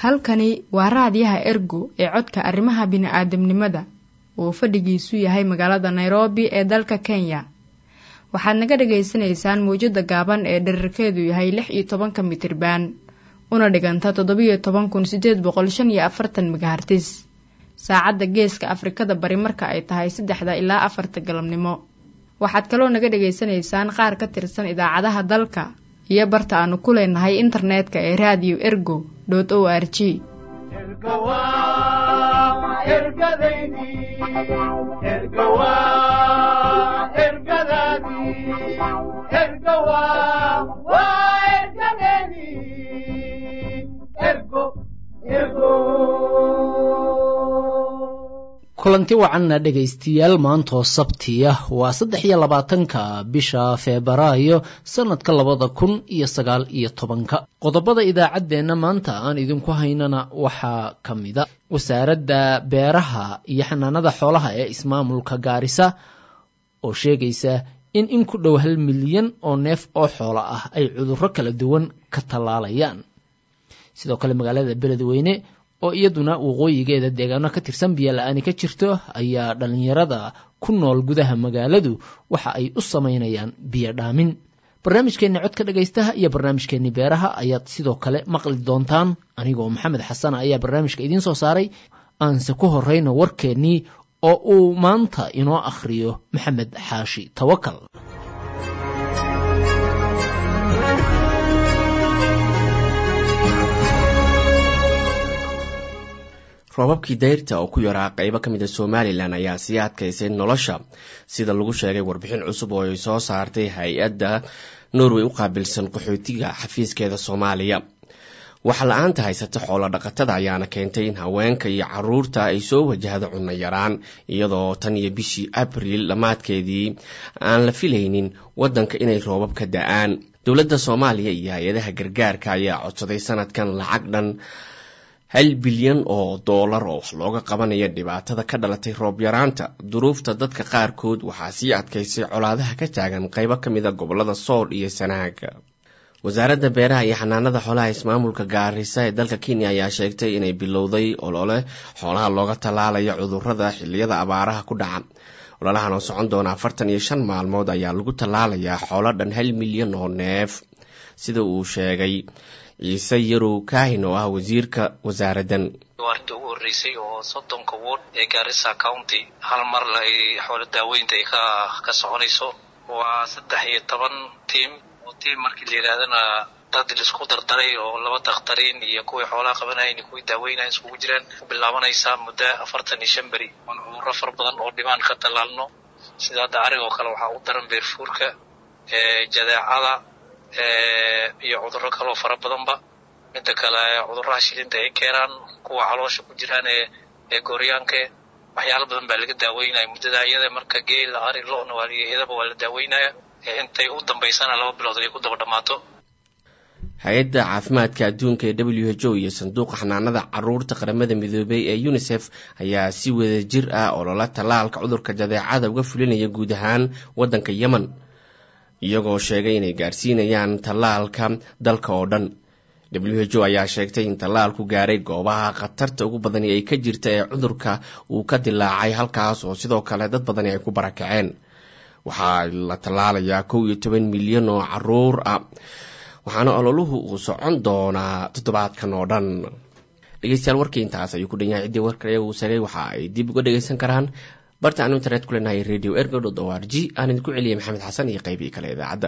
halkani waa raadiyaha ergo ee codka arrimaha bini'aadamnimada uu fadhigiisu yahay magaalada nairobi ee dalka kenya waxaad naga dhagaysanaysaan mawjadda gaaban ee dherarkeedu yahay lix iyo tobanka mitriban una dhiganta toddobiyo toban kun sideed boqol shan iyo afartan megahartis saacadda geeska afrikada bari marka ay tahay saddexda ilaa afarta galabnimo waxaad kaloo naga dhagaysanaysaan qaar ka tirsan idaacadaha dalka iyo barta aanu ku leenahay internetka ee radio ergo o r g kulanti wacanna dhegaystayaal maantoo sabtiya waa saddex iyo labaatanka bisha febraayo sannadka labada kun iyo sagaal iyo tobanka qodobada idaacaddeenna maanta aan idinku haynana waxaa ka mida wasaaradda beeraha iyo xanaanada xoolaha ee ismaamulka gaarisa oo sheegaysa in in ku dhow hal milyan oo neef oo xoolo ah ay cudurro kala duwan ka tallaalayaan sidoo kale magaalada beledweyne oo iyaduna waqooyigeeda deegaano ka tirsan biyo la-aani ka jirto ayaa dhallinyarada ku nool gudaha magaaladu waxa ay u samaynayaan biyo dhaamin barnaamijkeenni codka dhegaystaha iyo barnaamijkeenni beeraha ayaad sidoo kale maqli doontaan anigoo maxamed xasan ayaa barnaamijka idiin soo saaray aanse ku horrayna warkeennii oo uu maanta inoo akhriyo maxamed xaashi tawakal roobabkii dayrta oo ku yaraa qaybo ka mid a somalilan ayaa sii adkaysay nolosha sida lagu sheegay warbixin cusub oo ay soo saartay hay-adda norway u qaabilsan qaxootiga xafiiskeeda soomaaliya waxa la-aanta haysata xoolo dhaqatada ayaana keentay in haweenka iyo caruurta ay soo wajahdo cunno yaraan iyadoo tan iyo bishii abriil dhammaadkeedii aan la filaynin waddanka inay roobab ka da-aan dowladda soomaaliya iyo hay-adaha gargaarka ayaa codsaday sanadkan lacag dhan hal bilyan oo doolar oo wax looga qabanaya dhibaatada ka dhalatay roob yaraanta duruufta dadka qaarkood waxaa sii adkaysay colaadaha ka taagan qaybo ka mid a gobolada sool iyo sanaaga wasaaradda beeraha iyo xanaanada xoolaha ismaamulka gaarisa ee dalka kenya ayaa sheegtay inay bilowday olole xoolaha looga tallaalayo cudurada xiliyada abaaraha ku dhaca ololahan oo socon doona afartan iyo shan maalmood ayaa lagu tallaalayaa xoolo dhan hal milyan oo neef sida uu sheegay ciise yarow kaahin oo ah wasiirka wasaaraddan waarta ugu horreysay oo soddonka ward ee gaarisa county hal mar ay xoolo daaweynta ay ka ka soconayso waa saddex iyo toban tiam oo tiam markii la yidhahdana dad laisku dardaray oo laba dakhtariin iyo kuwii xoolaha qabanayan iyo kuwii daaweynayan iskugu jiraan ku bilaabanaysaa muddo afartan iyo shan beri oon cudurro fara badan oo dhibaan ka tallaalno sida hadda arig oo kale waxaa u daran beerfuurka jadeecada iyo cudurro kaloo fara badanba midda kale cudurraha shilinta ay keenaan kuwa caloosha ku jiraan ee ee gooryaanke waxyaalo badan baa laga daaweynaya muddada iyada marka geel ari lo-na waa iyadaba waa la daaweynaya intay u dambaysana laba bilood ay ku daba dhammaato hay-adda caafimaadka adduunka ee w h o iyo sanduuqa xanaanada caruurta qaramada midoobay ee unisef ayaa si wada jir ah olola tallaalka cudurka jadeecada uga fulinaya guud ahaan waddanka yemen iyagoo sheegay inay gaarsiinayaan tallaalka dalka oo dhan w h o ayaa sheegtay in tallaalku gaaray goobaha khatarta ugu badani ay ka jirta ee cudurka uu ka dilaacay halkaas oo sidoo kale dad badani ay ku barakaceen waxaa la tallaalayaa kow iyo toban milyan oo caruur ah waxaana ololuhu uu socon doonaa toddobaadkan oo dhan dhegeystayaal warkii intaas ayuu ku dhan yahay ciddii warka iyaga uu sagay waxa ay dib uga dhegeysan karaan barta aanu internet ku leenahay radio ergo dot o r g aan idinku celiyay maxamed xasan iyo qeybii kale idaacadda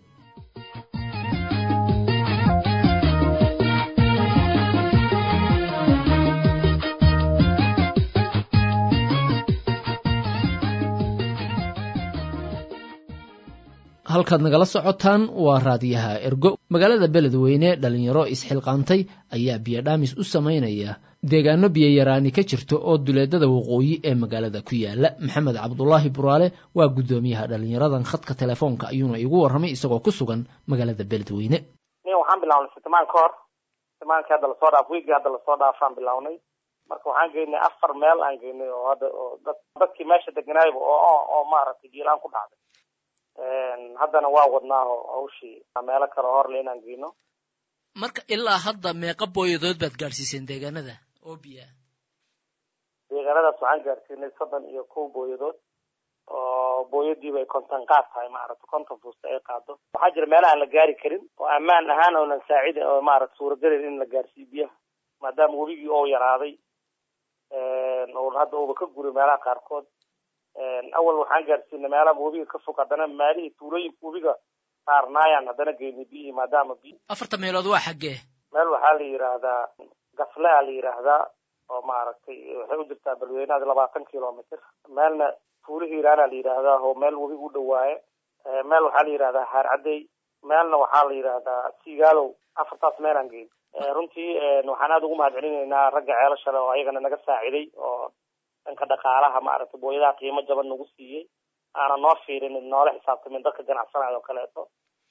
halkaad nagala socotaan waa raadiyaha ergo magaalada beledweyne dhalinyaro isxilqaantay ayaa biyodhaamis u samaynaya deegaano biyayaraani ka jirto oo duleedada waqooyi ee magaalada ku yaala maxamed cabdulaahi buraale waa guddoomiyaha dhalinyaradan khadka telefoonka ayuuna igu warramay isagoo ku sugan magaalada beledweyne waxaan bilawnay sitimaan ka hor sitimaankii hadda lasoo dhaaf wiigii hadda lasoo dhaafaan bilawnay marka waxaan geynay afar meel aan geynay oo hadda oo dad dadkii meesha deganaayba oo oo maaragtay jiilaan ku dhacday haddana waa wadnaa oo hawshii meelo kale horle inaan geyno marka ilaa hadda meeqa booyadood baad gaadhsiiseen deegaanada oo biya deegaanadaas waxaan gaarsiinay soddon iyo kow booyadood oo booyadiiba ay konton qaad tahay maaragta konton fuusta ay qaado waxaa jira meelaha aan la gaari karin oo ammaan ahaan oonan saacida oo maarata suuragelin in la gaarsiiyo biyaha maadaama webigii oo yaraaday oo hadda uuba ka guray meelaha qaarkood awal waxaan gaarsiinay meelaha webiga ka fog haddana maalihii tuulooyinka webiga saarnaayaan haddana geynay biyihii maadaama biy afarta meelood waa xaggee meel waxaa la yidhaahdaa gaflea la yidhaahdaa oo maaragtay waxay u jirtaa balweynaada labaatan kilomitr meelna tuulo hiiraana la yidhaahdaa oo meel webiga u dhawaaye meel waxaa la yidhahdaa haarcadey meelna waxaa la yidhaahdaa sigaalow afartaas meelaan geyn runtii waxaan aada ugu mahad celinaynaa ragga ceelashale oo ayagana naga saaciday oo dhanka dhaqaalaha maaragtay booyadaha qiimo jaban nagu siiyey aana noo fiirinin noola xisaabtamin dadka ganacsanaya oo kaleeto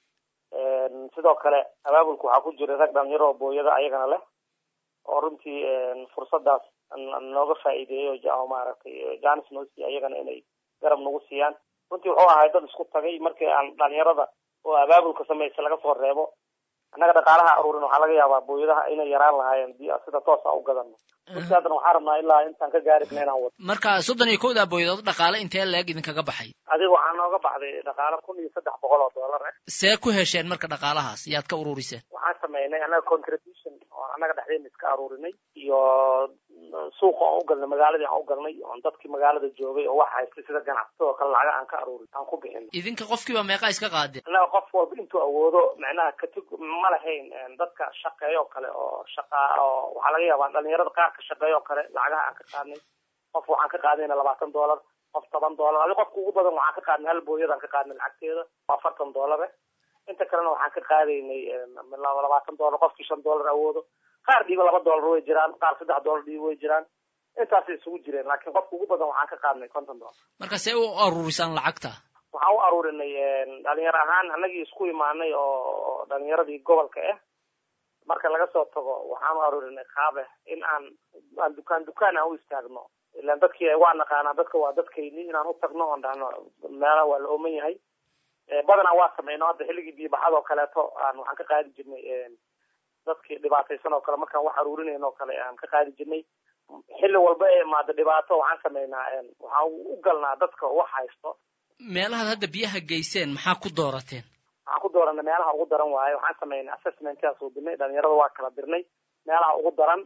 sidoo kale abaabulka waxaa ku jira rag dhalinyaro oo booyada ayagana leh oo runtii fursadaas nooga faa'iideeyey oo maaragtay janis noo siiye ayagana inay garab nagu siiyaan runtii wuxuu ahay dad isku tagay markii aan dhalinyarada oo abaabulka samaysa laga soo reebo annaga dhaqaalaha aruurin waxaa laga yaabaa booyadaha inay yaraan lahaayeen biyo sida toosa u gadano runtii haddana waxaan rabnaa ilaa intaan ka gaarina inaan wado marka soddon iyo kowda booyadood dhaqaale intee leeg idinkaga baxay adiga waxaa nooga baxday dhaqaale kun iyo saddex boqol oo dollar eh see ku hesheen marka dhaqaalahaas yaad ka ururiseen waxaan sameynay annaga contribution oo annaga dhexdeena iska aruurinay iyo suuqa aan u galnay magaaladii aan u galnay oon dadkii magaalada joogay oo wax haystay sida ganacsatada oo kale lacaga aan ka aruurin aan ku bixin idinka qofkiiba meeqa iska qaadeen annaga qof walba intuu awoodo macnaha katig ma lahayn dadka shaqeeya oo kale oo shaqa oo waxaa laga yaabaa dhalinyarada qaar ka shaqeeya oo kale lacagaha aan ka qaadnay qof waxaan ka qaadayna labaatan dollar qof toban dollar adi qofka ugu badan waxaan ka qaadnay hal booyadaan ka qaadnay lacagteeda oo afartan dollar eh inta kalena waxaan ka qaadaynay labaatan dollar qofkii shan dollar awoodo qaar dhiiba laba dollar way jiraan qaar saddex dollar dhiiba way jiraan intaasay isugu jireen laakiin qofka ugu badan waxaan ka qaadnay konton dollar marka see u aruurisaan lacagta waxaan u aruurinay dhalinyaro ahaan anagii isku imaanay oo dhalinyaradii gobolka ah marka laga soo tago waxaan u aruurinay qaabe in aan aan dukaan dukaan aan u istaagno ilaan dadkii waa naqaanaa dadka waa dadkayni inaan u tagno oon dhahno meelaha waa la ooman yahay badanaa waa sameyno hadda xilligii biyobaxada oo kaleeto aan waxaan ka qaadi jirnay dadkii dhibaataysan oo kale markaan wax aruurinayn oo kale aan ka qaadi jirnay xilli walba ee imaado dhibaato waxaan sameynaa waxaan u galnaa dadka wax haysto meelahaad hadda biyaha geyseen maxaa ku doorateen waxaan ku dooranay meelaha ugu daran waaye waxaan sameynay assessmentkaa suubinay dhalinyarada waa kala dirnay meelaha ugu daran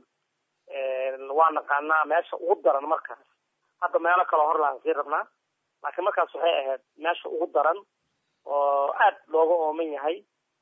waa naqaanaa meesha ugu daran markaas hadda meelo kaloo hor laan sii rabnaa laakiin markaas waxay ahayd meesha ugu daran oo aad looga ooman yahay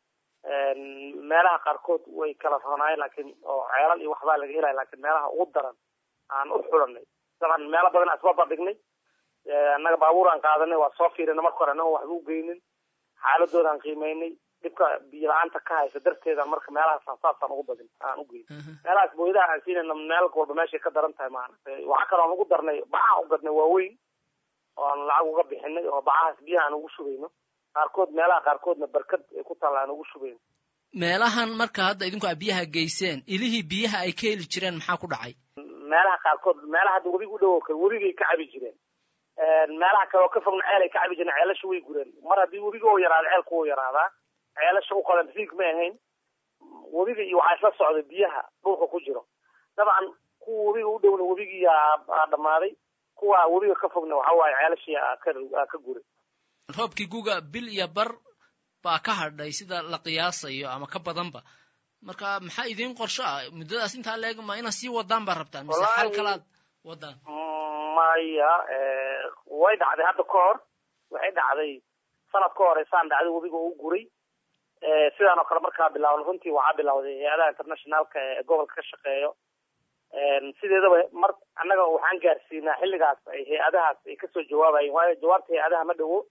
meelaha qaarkood way kala ronaayeen laakiin oo ceelal iyo waxbaa laga helaya laakiin meelaha ugu daran aan u xulanay daban meelo badan asbaba dhignay annaga baabuur aan qaadanay waa soo fiirinay marka hore annago waxba u geynin xaaladooda aan qiimeynay dhibka biyo la-aanta ka haysa darteeda marka meelahaasaan saasaan ugu badin aan u geyn meelahaas booyadaha aan siinayna meel walba meeshay ka daran tahay maaragtay waxaa kaloo aan ugu darnay bacaha u gadnay waaweyn oo aan lacag uga bixinay oo bacahaas biyaha aan ugu shubayno qaarkood meelaha qaarkoodna barkad ay ku taalla aan ugu shubayno meelahan marka hadda idinku a biyaha geyseen ilihii biyaha ay ka heli jireen maxaa ku dhacay meelaha qaarkood meelaha hadda webiga u dhowo kale webigay ka cabi jireen meelaha kale oo ka fogna ceel ay ka cabi jireen ceelasha way gureen mar haddii webiga oo yaraada ceelku wuu yaraadaa ceelasha u qalan riig ma ahayn webiga iyo waxaa isla socday biyaha dhulka ku jiro dabcan kuwa webiga u dhowna webigii aa dhammaaday kuwa webiga ka fogna waxa waaye ceelashii aa ka guray roobkii guga bil iyo bar baa ka hadhay sida la qiyaasayo ama ka badanba marka maxaa idiin qorsho ah muddadaas intaa leeg ma inaad sii wadaan baa rabtaan mise xal kalaad wadaan maya way dhacday hadda ka hor waxay dhacday sanad ka horeysaan dhacday webiga u guray sidaan oo kale markaa bilaawna runtii waxaa bilawday hay-adaha internationalka ee gobolka ka shaqeeyo sideedaba mar annaga waxaan gaarsiinaa xilligaas ay hay-adahaas ay kasoo jawaabayeen waayo jawaabta hay-adaha ma dhowo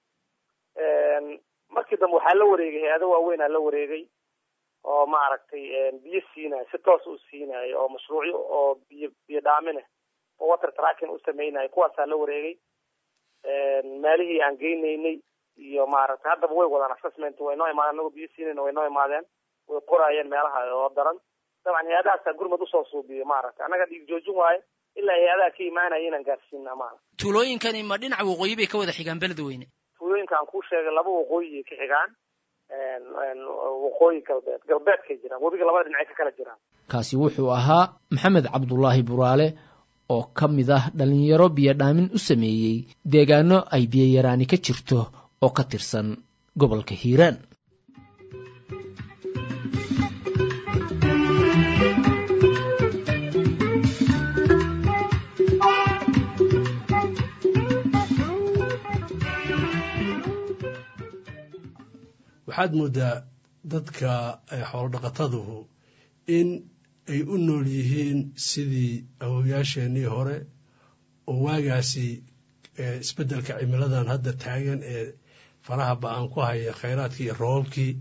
markii dambe waxaa la wareegay hay-ado waaweyn aa la wareegay oo maaragtay biyo siinayo si toos u siinayo oo mashruucyo oo biyo biyo dhaamineh oo water tracking u sameynayo kuwaasaa la wareegay meelihii aan geynaynay iyo maaragtay haddaba way wadaan assessment way noo imaadeen anagoo biyo siinayna way noo imaadeen way qoraayeen meelaha oo daran dabcan hay-adahaasaa gurmad usoo suubiyo maaragtay annaga dhiig joojin waaye ilaa hay-adaha ka imaanaya inaan gaarsiinaa maaragta tuulooyinkani ma dhinaca waqooyi bay ka wada xigaan beledweyne tuulooyinka aan kuu sheegay laba waqooyi ay ka xigaan waqooyi galbeed galbeedkay jiraan webiga labada dhinacay ka kala jiraan kaasi wuxuu ahaa maxamed cabdulaahi buraale oo ka mid ah dhallinyaro biyodhaamin u sameeyey deegaano ay biyayaraani ka jirto oo ka tirsan gobolka hiiraan waxaad moodaa dadka xoolo dhaqataduhu in ay u nool yihiin sidii awowyaasheenii hore oo waagaasi isbeddelka cimiladan hadda taagan ee faraha ba-aan ku haya khayraadkii iyo roobkii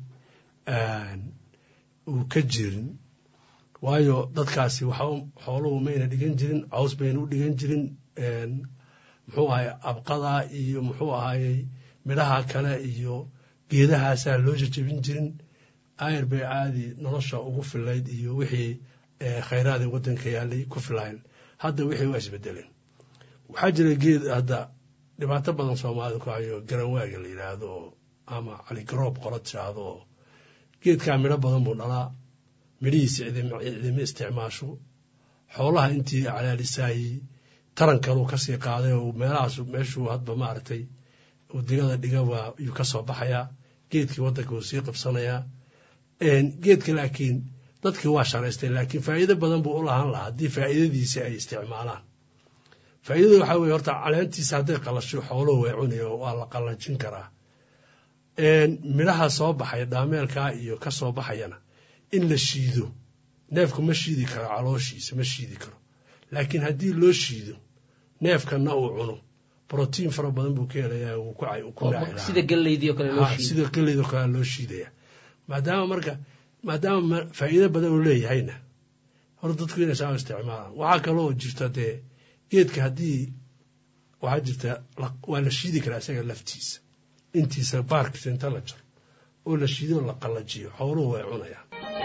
uu ka jirin waayo dadkaasi waxa xooluhu mayna dhigan jirin caws bayna u dhigan jirin muxuu ahay abqada iyo muxuu ahayey midhaha kale iyo geedahaasaa loo jajabin jirin ayr bay caadi nolosha ugu filayd iyo wixii khayraada waddanka yaalay ku filayn hadda wixii waa isbedeleen waxaa jira geed hadda dhibaato badan soomaalida ku hayo garanwaaga la yidhaahdo oo ama caligaroob qola tiraahdo oo geedkaa midho badan buu dhalaa midhihiisa cidima isticmaasho xoolaha intii calaalisaayey tarankaluu kasii qaaday oo meelahaas meeshuu hadba maaragtay uu digada dhiga waa yuu ka soo baxayaa geedkii waddanka wuu sii qabsanayaa geedka laakiin dadkii waa sharaysteen laakiin faa'iido badan buu u lahaan lahaa haddii faa'iidadiisa ay isticmaalaan faa'iidada waxaa weye horta caleentiisa hadday qalasho xooluhu way cunayo waa la qallajin karaa midhaha soo baxaya dhaameelkaa iyo ka soo baxayana in la shiido neefku ma shiidi karo calooshiisa ma shiidi karo laakiin haddii loo shiido neefkana uu cuno brotiin fara badan buu ka helayaa uu ku sida galeydii oo kale loo shiido sida galeyd oo kale loo shiidaya maadaama marka maadaama faa'iido badan uu leeyahayna hor dadku inay saa isticmaalaan waxaa kaloo jirta dee geedka haddii waxaa jirta waa la shiidi karaa isaga laftiisa intiisa baarkiisa inta la jaro oo la shiido la qallajiyo xooluhu way cunayaan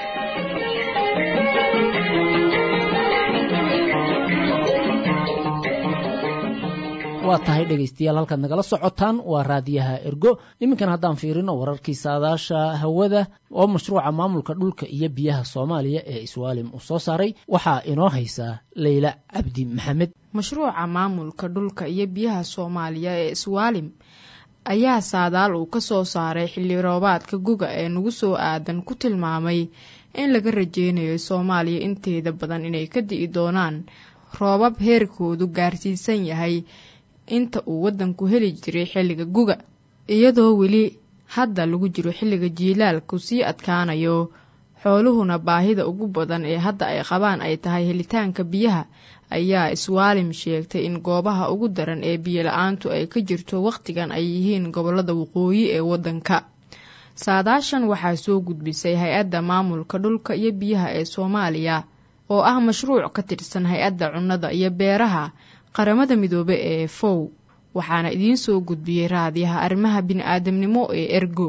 waa tahay dhegaystayaal halkaad nagala socotaan waa raadiyaha ergo iminkan haddaan fiirino wararkii saadaasha hawada oo mashruuca maamulka dhulka iyo biyaha soomaaliya ee iswaalim uu soo saaray waxaa inoo haysaa leyla cabdi maxamed mashruuca maamulka dhulka iyo biyaha soomaaliya ee iswaalim ayaa saadaal uu ka soo saaray xilli roobaadka guga ee nagu soo aadan ku tilmaamay in laga rajeynayo soomaaliya inteeda badan inay ka di'i doonaan roobab heerkoodu gaarsiisan yahay inta uu waddanku heli jiray xilliga guga iyadoo weli hadda lagu jiro xilliga jiilaalku sii adkaanayo xooluhuna baahida ugu badan ee hadda ay qabaan ay tahay helitaanka biyaha ayaa iswaalim sheegtay in goobaha ugu daran ee biyola-aantu ay ka jirto wakhtigan ay yihiin gobolada waqooyi ee waddanka saadaashan waxaa soo gudbisay hay-adda maamulka dhulka iyo biyaha ee soomaaliya oo ah mashruuc ka tirsan hay-adda cunnada iyo beeraha qaramada midoobe ee fow waxaana idiin soo gudbiyey raadiyaha arrimaha bini-aadamnimo ee ergo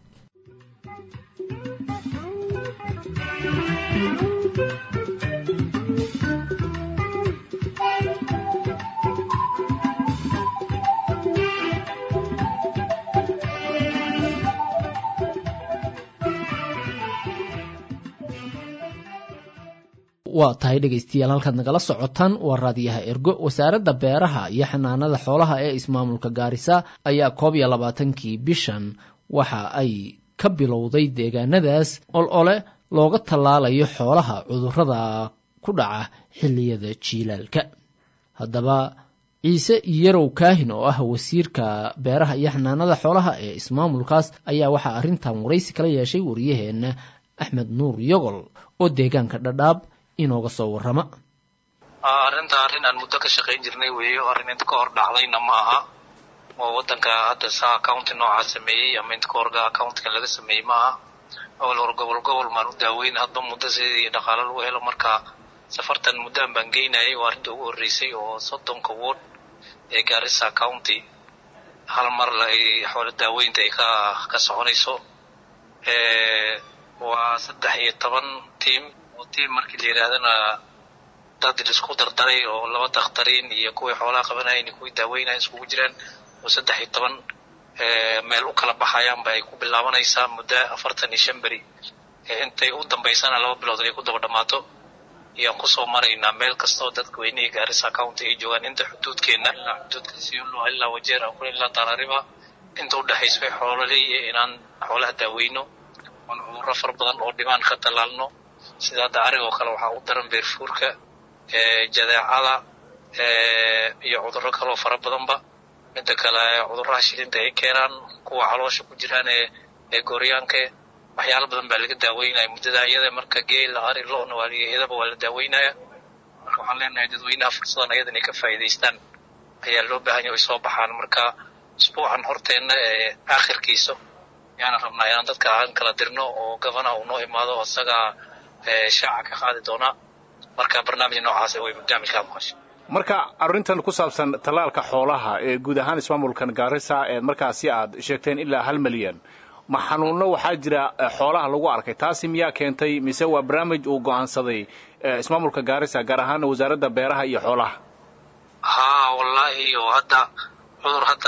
waa tahay dhegaystayaal halkaad nagala socotaan waa raadiyaha ergo wasaaradda beeraha iyo xanaanada xoolaha ee ismaamulka gaarisa ayaa koob iyo labaatankii bishan waxa ay ka bilowday deegaanadaas ol ole looga tallaalayo xoolaha cudurrada ku dhaca xilliyada jiilaalka haddaba ciise yarow kaahin oo ah wasiirka beeraha iyo xanaanada xoolaha ee ismaamulkaas ayaa waxaa arrintan waraysi kala yeeshay wariyaheenna axmed nuur yogol oo deegaanka dhadhaab inooga soo warrama arrinta arrin aan muddo ka shaqayn jirnay weeyo arrin inta ka hor dhacdayna ma aha oo waddanka hadda saa accounti noocaa sameeyey ama inta ka horga accountigan laga sameeyey ma aha awal hor gobol gobol maan u daaweyn hadba muddo sidii dhaqaalo lagu helo marka safartan muddaan baan geynayay waa arrinta ugu horreysay oo soddonka ward ee gaarisa county hal mar ay xoolo daaweynta ay ka ka soconayso waa saddex iyo toban tiam oo tiam markii la yidhaahdana dad isku dardaray oo laba dakhtariin iyo kuwii xoolaha qabanayeen iyo kuwii daaweynayen iskugu jiraan oo saddex iyo toban meel u kala baxayaanba ay ku bilaabanaysaa muddo afartan iyo shan beri intay u dambaysana laba bilood ay ku daba dhammaato ayaan kusoo maraynaa meel kastoo dadka weynihii gaarisa county ay joogaan inta xuduudkeenna ilaa xuduudka siolo ilaa wajeer akure ilaa tarariba inta udhexayso way xoololey inaan xoolaha daaweyno oon cudurro fara badan oo dhibaan ka tallaalno sida hadda arigoo kale waxaa u daran beerfuurka jadeecada iyo cudurro kaloo fara badanba midda kale cudurraha shilinta ay keenaan kuwa caloosha ku jiraan ee ee gooryaanka waxyaalo badan baa laga daaweynaya muddada iyada marka geela ari lo-na waa iyadaba waa la daaweynaya marka waxaan leenahay dadweynaha fursadan ayada inay ka faa'iidaystaan ayaa loo baahanya ay soo baxaan marka usbuucan horteenna ee aakhirkiisa ayaana rabnaa inaan dadka aan kala dirno oo gabanaha uu noo imaado isagaa shaaca ka qaadi doonaa marka barnaamij noocaas way barnaamijkaa maqasho marka arrintan ku saabsan tallaalka xoolaha ee guud ahaan ismaamulkan gaarisa ee markaasi aad sheegteen ilaa hal milyan ma xanuunno waxaa jira xoolaha lagu arkay taasi miyaa keentay mise waa barnaamij uu go'aansaday ismaamulka gaarisa gaar ahaana wasaaradda beeraha iyo xoolaha haa wallaahi oo hadda cudur hadda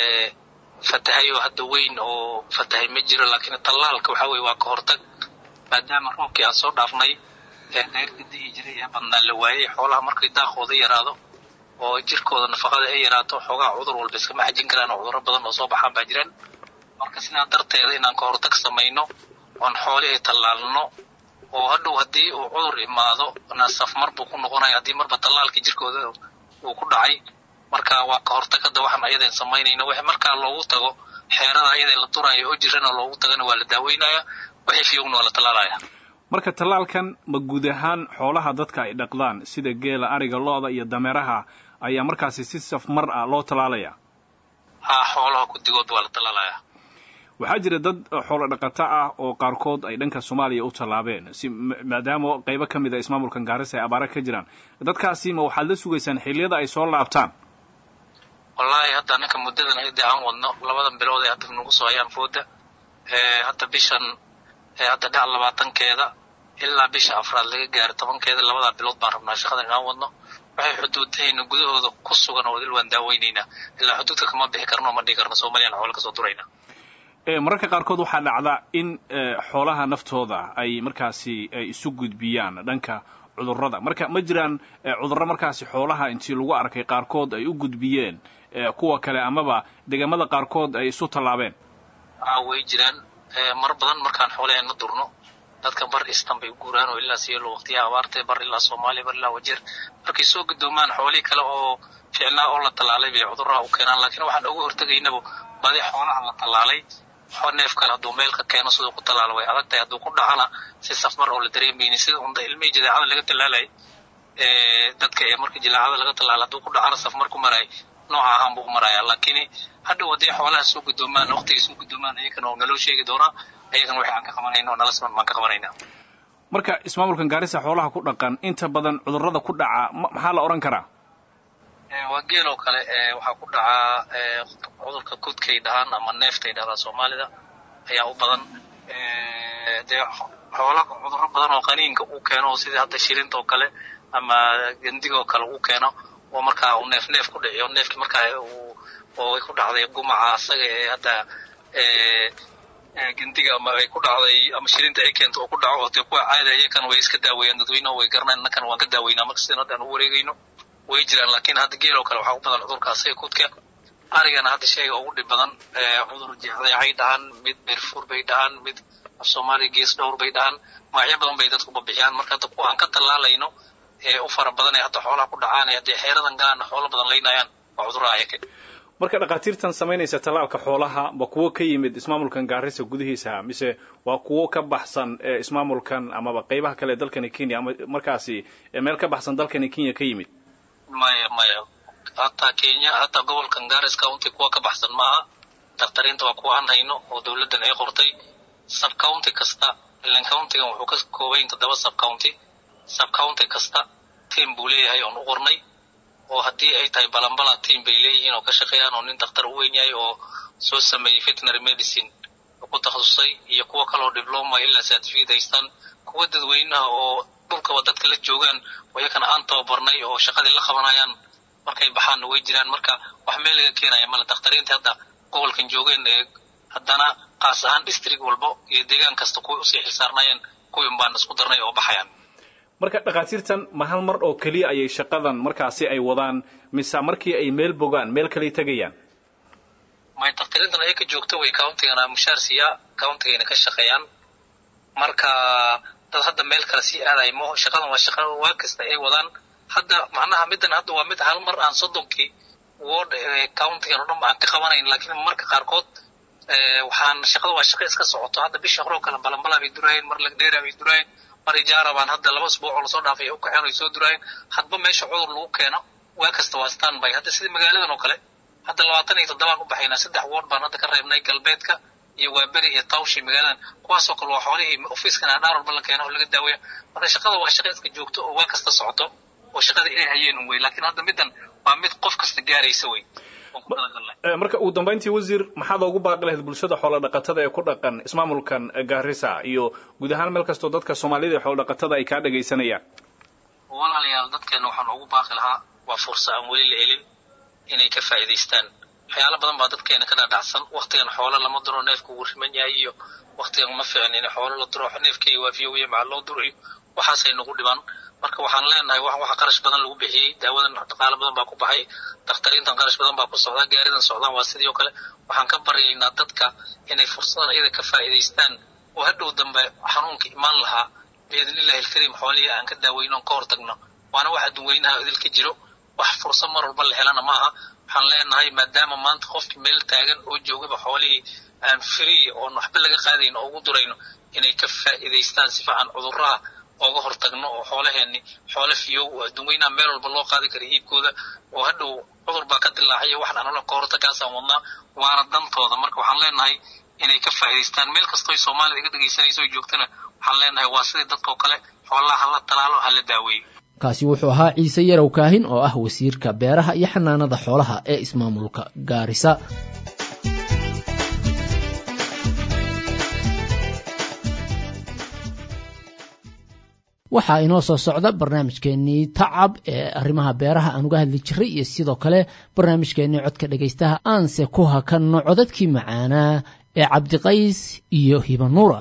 fatahay oo hadda weyn oo fatahay ma jiro laakiin tallaalka waxaa weye waa ka hortag maadaama roobkii aan soo dhaafnay ee dayrka dihi jiray ee badnaa la waayey xoolaha markay daaqooda yaraado oo jirkooda nafaqada ay yaraato xoogaa cudur walba iskama xajin karaan oo cudurro badan oo soo baxaan baa jiraan marka sidaa darteeda inaan ka hortag samayno oon xooli ay tallaalno oo hadhow haddii uu cudur imaado safmar buu ku noqonaya haddii marba tallaalkii jirkooda uu ku dhacay marka waa ka hortag hadda waxaan ayadan samaynayno wixii markaa loogu tago xeerada ayada la duraayo oo jirana loogu tagana waa la daaweynaya wixii fiyogna waa la tallaalaya marka tallaalkan ma guud ahaan xoolaha dadka ay dhaqdaan sida geela ariga lo-da iyo dameeraha ayaa markaasi si safmar ah loo tallaalaya haa xoolaha guddigood waa la tallaalaya waxaa jira dad xoolo dhaqato ah oo qaarkood ay dhanka soomaaliya u tallaabeen si maadaama qaybo ka mid a ismaamulkan gaarisa ay abaara ka jiraan dadkaasi ma waxaad la sugaysaan xilliyada ay soo laabtaan wallaahi hadda ninka muddadan hadii aan wadno labadan bilood ee hadda nagu soo hayaan fooda hadda bishan hadda dhac labaatankeeda ilaa bisha afraad laga gaaro tobankeeda labadaa bilood baan rabnaa shaqadan inaan wadno waxay xuduudahayna gudahooda ku sugan oo dil waan daaweynaynaa ilaa xuduudka kama bixi karno ma dhihi karno soomaliyan xoola kasoo durayna mararka qaarkood waxaa dhacda in xoolaha naftooda ay markaasi isu gudbiyaan dhanka cudurrada marka ma jiraan cudurro markaasi xoolaha intii lagu arkay qaarkood ay u gudbiyeen kuwa kale amaba deegaamada qaarkood ay isu tallaabeen way jiraan mar badan markaan xoolaheena durno dadka bar istan bay u guuraan oo ilaa siyeelo waqtiyaha abaartee bar ilaa soomaaliya bar ilaa wajeer markay soo gudoomaan xoolihii kale oo ficnaa oo la tallaalay bay cudurraha u keenaan laakiin waxaan uga hortegaynaba badi xoolaha la tallaalay neef kale hadduu meel ka keeno siduu ku tallaalo way adag tahay hadduu ku dhacana si safmar oo la dareemaynin sida unda ilmihii jadeecada laga tallaalay dadka ee marka jilaacada laga tallaala hadduu ku dhacana safmar ku maraay nooca ahaan buu u maraya laakiin hadhow haddii xoolaha soo gudoomaan waqtigay soo gudoomaan ayagana oo naloo sheegi doonaa ayagana waxay aan ka qabanayna oo nala siman baan ka qabanaynaa marka ismaamulkan gaarisa xoolaha ku dhaqan inta badan cudurrada ku dhaca maxaa la odhan karaa waa geel oo kale waxaa ku dhacaa cudurka kudkay dhahaan ama neeftay dhahdaa soomaalida ayaa u badan dee xoola cudurro badan oo qaniinka uu keeno sidii hadda shilinta oo kale ama gendiga oo kale uu keeno oo markaa uu neef neef ku dhiciyo neefkii markaa uu oo ay ku dhacday gumaca asaga ee hadda gendiga ama ay ku dhacday ama shilinta ay keento oo ku dhaco oo dee kuwa caada iyakana way iska daaweeyaan dadweynaha way garanayaan innakana waan ka daaweynaa marka sidan hadda aan u wareegayno way jiraan laakiin hadda geel oo kale waxaa u badan cudurka asaga kudka arigana hadda shayga ugu dhib badan cudur jeexdeecay dhahaan mid beerfuur bay dhahaan mid af soomaaliya gees dhowr bay dhahaan magacyo badan bay dadku babixiyaan marka hadda kuwa aan ka tallaalayno ee u fara badan ee hadda xoolaha ku dhacaan ee haddii xeeradan gaana xoolo badan laynayaan waa cudurraha ayaka marka dhakhaatiirtan samaynaysa tallaalka xoolaha ma kuwo ka yimid ismaamulkan gaarisa gudihiisa mise waa kuwo ka baxsan ismaamulkan amaba qaybaha kale ee dalkani kenya ama markaasi meel ka baxsan dalkani kenya ka yimid maya maya hataa kenya hataa gobolkan garis county kuwa ka baxsan maaha dakhtariinta waa kuwa aan hayno oo dowladdan ay qortay sub county kasta ilan countigan wuxuu ka koobayn toddoba sub county sub county kasta team buu leeyahay oon u qornay oo haddii ay tahay balambala team bay leeyihiin oo ka shaqeeyaan oo nin dakhtar u weyn yahay oo soo sameeyey veterinary medicine ku takhasusay iyo kuwo kaloo diploma ilaa certificate haystaan kuwa dadweynaha oo dhulkaba dadka la joogaan oo iyakana aan tababarnay oo shaqadii la qabanayaan markay baxaanna way jiraan marka wax meel laga keenaya male dakhtariinta hadda gobolkan joogeen ee haddana qaas ahaan district walba iyo deegaan kasta kuway usii xilsaarnaayeen kuwin baan isku darnay oo baxayaan marka dhakhaatiirtan ma hal mar oo keliya ayay shaqadan markaasi ay wadaan mise markii ay meel bogaan meel kaley tegayaan may dakhtariintan ayaka joogto way countigana mushaar siiyaa countigayna ka shaqeeyaan marka dad hadda meel kale sii aadayo mo shaqadan waa shaqa waa kasta ay wadaan hadda macnaha middan hadda waa mid hal mar aan soddonkii ward countigan oo dhan aan ka qabanayn laakiin marka qaarkood waxaan shaqada waa shaqa iska socoto hadda bisha hore oo kale balanbala bay duraayeen mar lagdheera bay duraayeen mar ijaara baan hadda laba usbuuc oo lasoo dhaafay u kaxeen ay soo duraayeen hadba meesha cudur lagu keeno waa kasta waa stand by hadda sidii magaaladan oo kale hadda labaatan iyo toddobaan u baxaynaa saddex ward baan hadda ka reebnay galbeedka iyo waaberi iyo tawshi magaaladan kuwaasoo kale waa xoolihii ofiiskan aan dhaar walba la keeno oo laga daaweya marka shaqada waa shaqa iska joogto oo waa kasta socoto oo shaqada inay hayeen un wey laakiin hadda middan waa mid qof kasta gaaraysa wey marka ugu dambayntii wasiir maxaad ugu baaqi lahayd bulshada xoola dhaqatada ee ku dhaqan ismaamulkan gaarisa iyo guud ahaan meel kastoo dadka soomaalida ee xoola dhaqatada ay kaa dhagaysanayaan walaalayaal dadkeena waxaan ugu baaqi lahaa waa fursa aan weli la helin inay ka faa'iidaystaan waxyaalo badan baa dadkeena ka dhadhacsan waktigan xoolo lama duro neefku wuu riman yahay iyo waktigan ma fiicin in xoolo la duro neefkeyga waafiyo wiya maxaa loo durayo waxaasay nagu dhibaan marka waxaan leenahay wax waxa qarash badan lagu bixiyey daawadan dhaqaalo badan baa ku baxay dakhtariintan qarash badan baa ku socdaa gaaridan socdaan waa sidii oo kale waxaan ka baryaynaa dadka inay fursadan iyada ka faa'iidaystaan oo hadhow dambe xanuunka imaan lahaa biidnillahi alkariim xoolihii aan ka daaweyno on ka hortagno waana wax adduunweynaha idilka jiro wax fursad mar walba la helana maaha waxaan leenahay maadaama maanta qofkii meel taagan oo joogaba xoolihii aan free oon waxba laga qaadayn oo ugu durayno inay ka faa'iidaystaan sifa aan cudurraha ooga hortagno oo xoolaheenni xoolo fiyow oo adduunweynaha meel walba loo qaadi kara iibkooda oo hadhow cudur baa ka dilaacaya waxaan anula ka hortagaasaan wadnaa waana dantooda marka waxaan leenahay inay ka faa'iidaystaan meel kastoo soomaalida iga dhegaysanayso oo joogtana waxaan leenahay waa sidii dadkao kale xoolaha hala talaalo hala daaweeyo kaasi wuxuu ahaa ciise yarow kaahin oo ah wasiirka beeraha iyo xanaanada xoolaha ee ismaamulka gaarisa waxaa inoo soo socda barnaamijkeenii tacab ee arrimaha beeraha aan uga hadli jiray iyo sidoo kale barnaamijkeenii codka dhegaystaha aanse ku hakanno codadkii macaanaa ee cabdiqays iyo hibanuura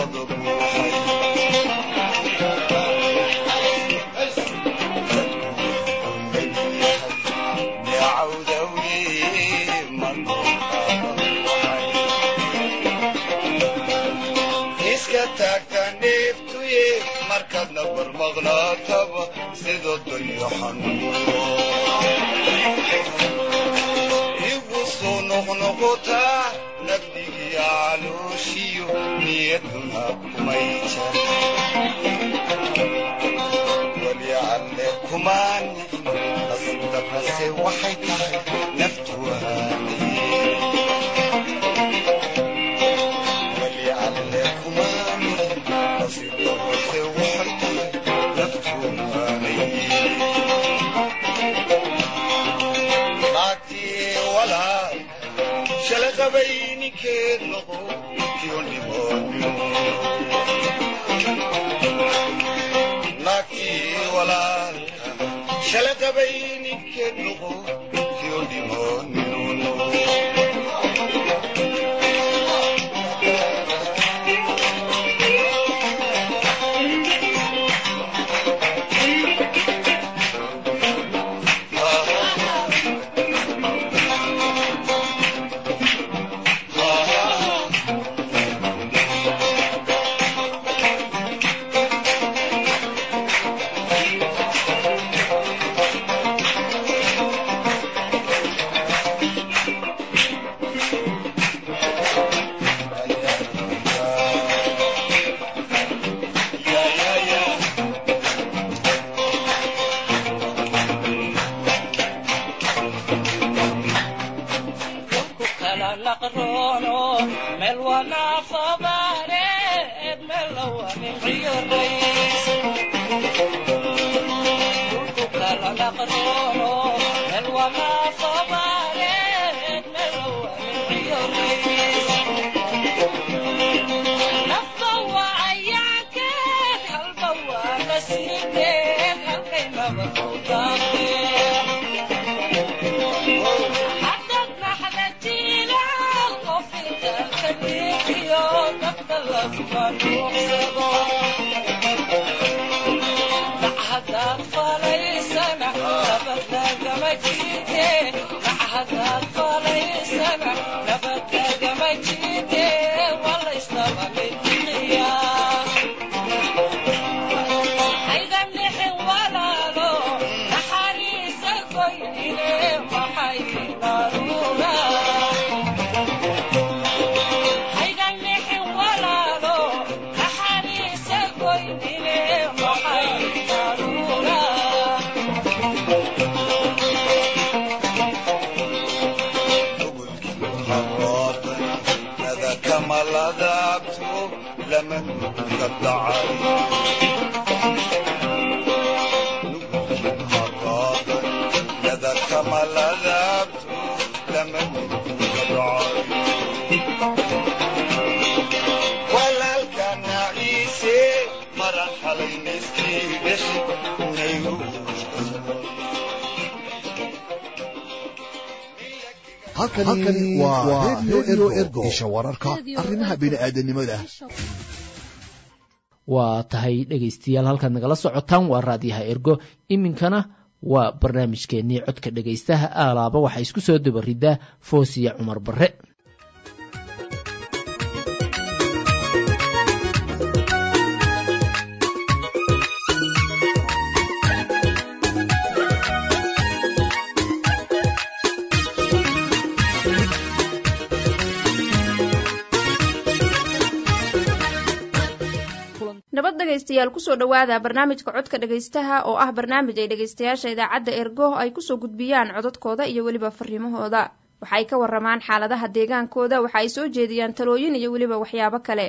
wada buuxay iska taagta neeftuye markaadna barmaqnaataba sida dayaxanuuro igu soo noqnoqotaa nabdigii calooshiyo niyaduna kumay jar weli alle kumaan nasdabase waxay tahay naftu waaniye weli alle kumaan nasdabase waxay tahay naftu waaniye naagtii walaal shala qabay ninkeed noqo kiyo nimonyo naagtii walaalka shala qabay ninkeed noqo kiyo nimonyo halkani waa redio ergo isha wararka arrimaha bini'aadanimada waa tahay dhegaystayaal halkaad nagala socotaan waa raadiyaha ergo iminkana waa barnaamijkeennii codka dhegaystaha aalaaba waxaa isku soo dabaridaa foosiya cumar barre nabad dhegaystayaal kusoo dhowaada barnaamijka codka dhegaystaha oo ah barnaamij ay dhegaystayaasha idaacadda ergo ay kusoo gudbiyaan codadkooda iyo weliba fariimahooda waxa ay ka waramaan xaaladaha deegaankooda waxa ay soo jeediyaan talooyin iyo weliba waxyaabo kale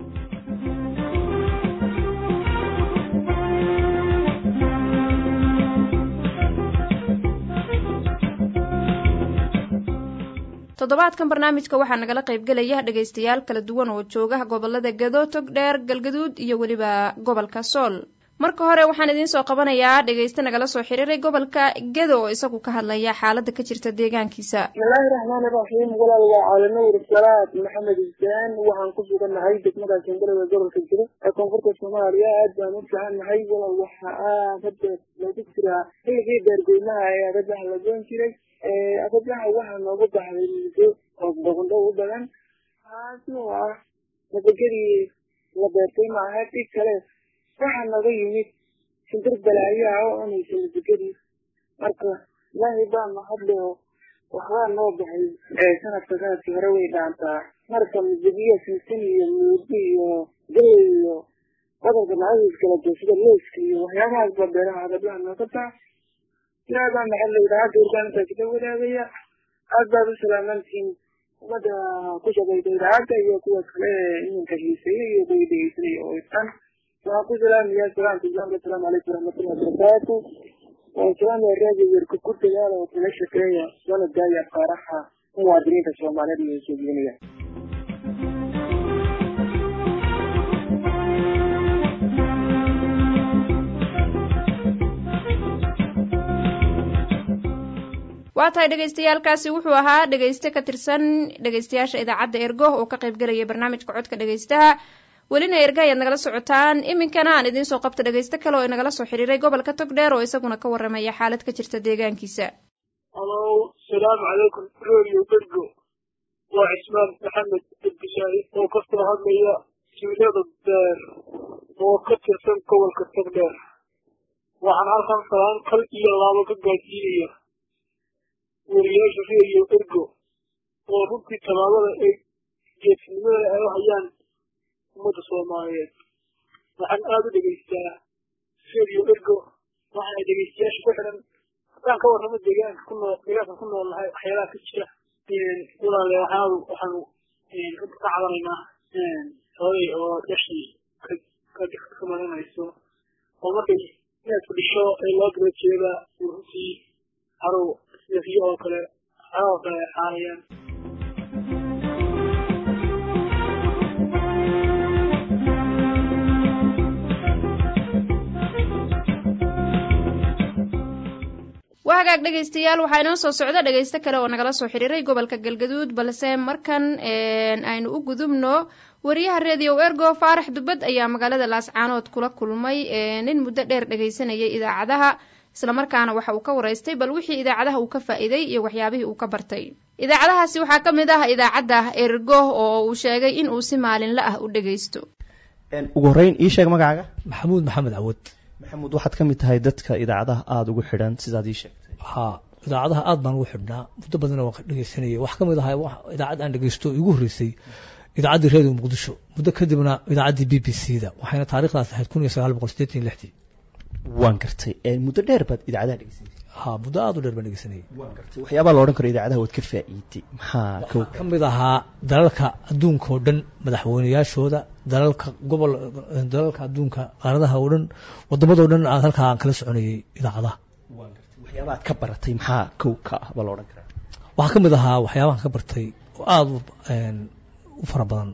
toddobaadkan barnaamijka waxaa nagala qaybgelaya dhegaystayaal kala duwan oo jooga gobolada gado tog dheer galgaduud iyo weliba gobolka sool marka hore waxaan idiin soo qabanayaa dhegayste nagala soo xiriiray gobolka gedo oo isagu ka hadlaya xaaladda ka jirta deegaankiisa bismillaahi raxmaani raxiim walaal waa caalamawr salaad maxamed isaan waxaan ku sugannahay degmada shangalada gobolka jiro ee koonfurta soomaaliya aad baan u fiicannahay walaal waxa aad hadda lagu jiraa xilligii beergoynaha ee agabaha la goon jiray agabaha waxaa noogu baxday muddo oo boqondho u badan taasi oo ah nabadgedii la beertay maaha dhig kale waxaa naga yimid shimbir balaayaha oo cunaysa nabadgedii marka ilaahay baa mahadle oo waxbaa noo baxay sanadka sanadkii hore way dhaantaa marka midibiya sinsin iyo muudi iyo galey iyo badanka macadiis kala jiro sida leyska iyo waxyaabahaas baa beeraha agabaha nooga bax ilaahay baa mahadle idaacadda urgaan intaas la wadaagaya aad baad u salaamantihiin ummadda ku shaqaysa idaacadda iyo kuwa kale iminka xiiseeya iyo kuwa dhegeysanaya oo istan waxaan ku salaamayaa salaamka islaamka asalaamu calaykum waraxmatullahi wabarakaatu waan salaamaya raadiyo werka ku dadaala oo kala shaqeeya lana daaya qaaraha muwaadiniinta soomaaliyeed iyo soogelinaya waa tahay dhegaystayaalkaasi wuxuu ahaa dhegayste ka tirsan dhegaystayaasha idaacadda ergo oo ka qaybgelaya barnaamijka codka dhegaystaha welina erga ayaad nagala socotaan iminkana aan idiin soo qabta dhegaysto kale oo inagala soo xiriiray gobolka togdheer oo isaguna ka warramaya xaalad ka jirta deegaankiisa alow salaamu calaykum radio bergo waa cismaan maxamed abdishaahid oo ka soo hadlaya tuulada beer oo ka tirsan gobolka togdheer waxaan halkan salaan kal iyo laabo ka gaadsiinaya wariyaasha radio ergo oo runtii tallaabada ay geesinimada ay u hayaan ummadda soomaaliyeed waxaan aada u dhegaystaa radio ergo waxaana dhegaystayaasha ku xidhan haddaan ka warramo deegaanka ku nool deegaanka ku nool nahay waxyaalaha ka jira walaale waxaanu waxaanu runta ka cabanaynaa hooyay oo dhashii ka ka marinayso oo markay inaadku dhisho ee loo daba jeeda runtii harow sida riyo oo kale waxyaalaha oo kale ay xaarayaan waa hagaag dhegaystayaal waxaa inoo soo socda dhegaysto kale oo nagala soo xiriiray gobolka galgaduud balse markan aynu u gudubno wariyaha redio ergo faarax dubad ayaa magaalada laascaanood kula kulmay nin muddo dheer dhegaysanayay idaacadaha islamarkaana waxa uu ka waraystay bal wixii idaacadaha uu ka faa'iiday iyo waxyaabihii uu ka bartay idaacadahaasi waxaa ka mid ah idaacadda ergo oo uu sheegay in uu si maalinla ah u dhegaysto ugu horreyn ii sheeg magacaaga maxamuud maxamed cawad maxamuud waxaad ka mid tahay dadka idaacadaha aada ugu xidhan sidaad ii sheegtay ha idaacadaha aad baan ugu xidhnaa muddo badan waan dhegeysanayay wax ka mid ahaa idaacad aan dhegeysto igu horreysay idaacaddii redio muqdisho muddo kadibna idaacaddii b b c da waxayna taarikhdaas ahayd kun iyo sagaal boqol sideetan iyo lixdii waan gartay muddo dheer baad idaacadaha dhegeysanayay ha muddo aada u dheer baan dhegeysanayay waan gartay waxyaabaa la odhan karo idaacadaha waad ka faa'iiday maxaa kow ka mid ahaa dalalka adduunka oo dhan madaxweynayaashooda dalalka gobol dalalka adduunka qaaradaha oo dhan waddamadoo dhan aad halkaa aan kala soconayay idaacadaha waxyaaba aad ka baratay maxaa kow ka ah baa la odhan karaa waxaa ka mid ahaa waxyaabahan ka bartay oo aada u fara badan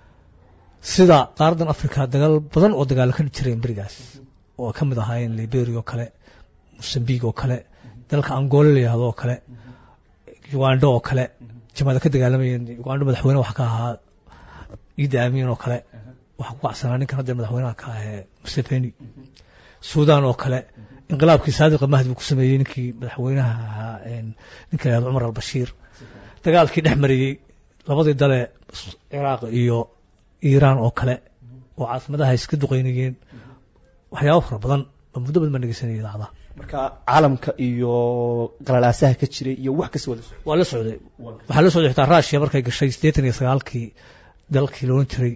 sida qaaradan africa dagaal badan oo dagaalo ka jireen berigaas oo ka mid ahaayeen liberia oo kale mosambique oo kale dalka angola la yihahdo oo kale ugando oo kale jamaada ka dagaalamayeen ugando madaxweyne wax ka ahaa ciida aamin oo kale waxaa ku kacsanaa ninkan hadda madaxweynaha ka ahee museveni sudan oo kale inqilaabkii saadiqa mahdi buu ku sameeyey ninkii madaxweynaha ahaa ninka la yihahdo cumar albashiir dagaalkii dhex mariyey labadii dale ciraaq iyo iiraan oo kale oo caasimadaha iska duqeynayeen waxyaabo fara badan ba muddo badan baan dhegeysanaya idaacadaha marka caalamka iyo qalalaasaha ka jiray iyo wax kasta wada waa la socday waxaa la socday xitaa rushia markay gashay siddeetan iyo sagaalkii dalkii la odhan jiray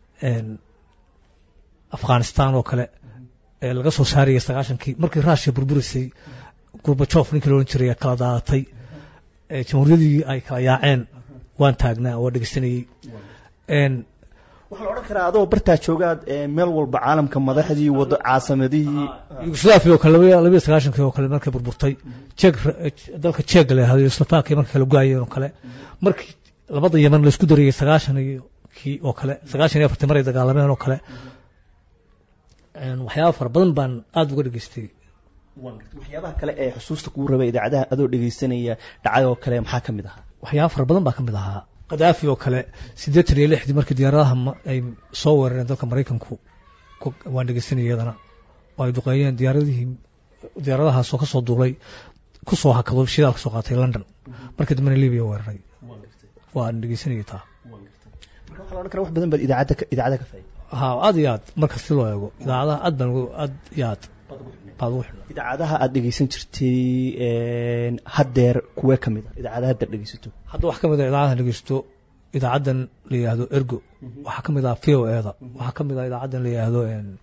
afghanistan oo kale ee laga soo saarayay sagaashankii markii rushia burburisay gurbajof ninkii la odhan jiray kala daadatay jamhuuriyadii ay kala yaaceen waan taagnaa waa dhegeysanayey waxaa la odhan karaa adoo bartaa joogaad meel walba caalamka madaxdii wado caasamadihii yugoslaviya oo kale labayo sagaashankii oo kale markay burburtay jek dalka jek la yahdo yugoslaviya markay kala goayeen oo kale markii labada yeman laisku darayay sagaashan iyo kii oo kale sagaashan iyo afartii maray dagaalameen oo kale waxyaaba fara badan baan aada uga dhegeystay waxyaabaha kale ee xusuusta kugu raba idaacadaha adoo dhegeysanaya dhacdoo kale maxaa ka mid ahaa waxyaaba fara badan baa ka mid ahaa kadaafi oo kale siddeetan iyo lixdii markii diyaaradaha ay soo weerareen dalka maraykanku waan dhegeysanaya iyadana oo ay duqeeyeen diyaaradihii diyaaradahaasoo kasoo duulay kusoo hakado shidaal kasoo qaatay london markii dambena libiya weeraray waan dhegeysanayay taa marka waxaa la odhan kara wax badan baad idaacadda idaacada ka faa'iday ha aad iyo aad marka si loo eego idaacadaha aad baan aad iyo aad baad ugu xidhnaa idaacadaha aad dhegeysan jirtay haddeer kuwee ka mid a idaacadaha haddeer dhegeysato hadda waxaa ka mid a idaacadaha dhegeysto idaacaddan la yidhaahdo ergo waxaa ka mid ah v o eda waxaa ka mid ah idaacaddan la yidhaahdo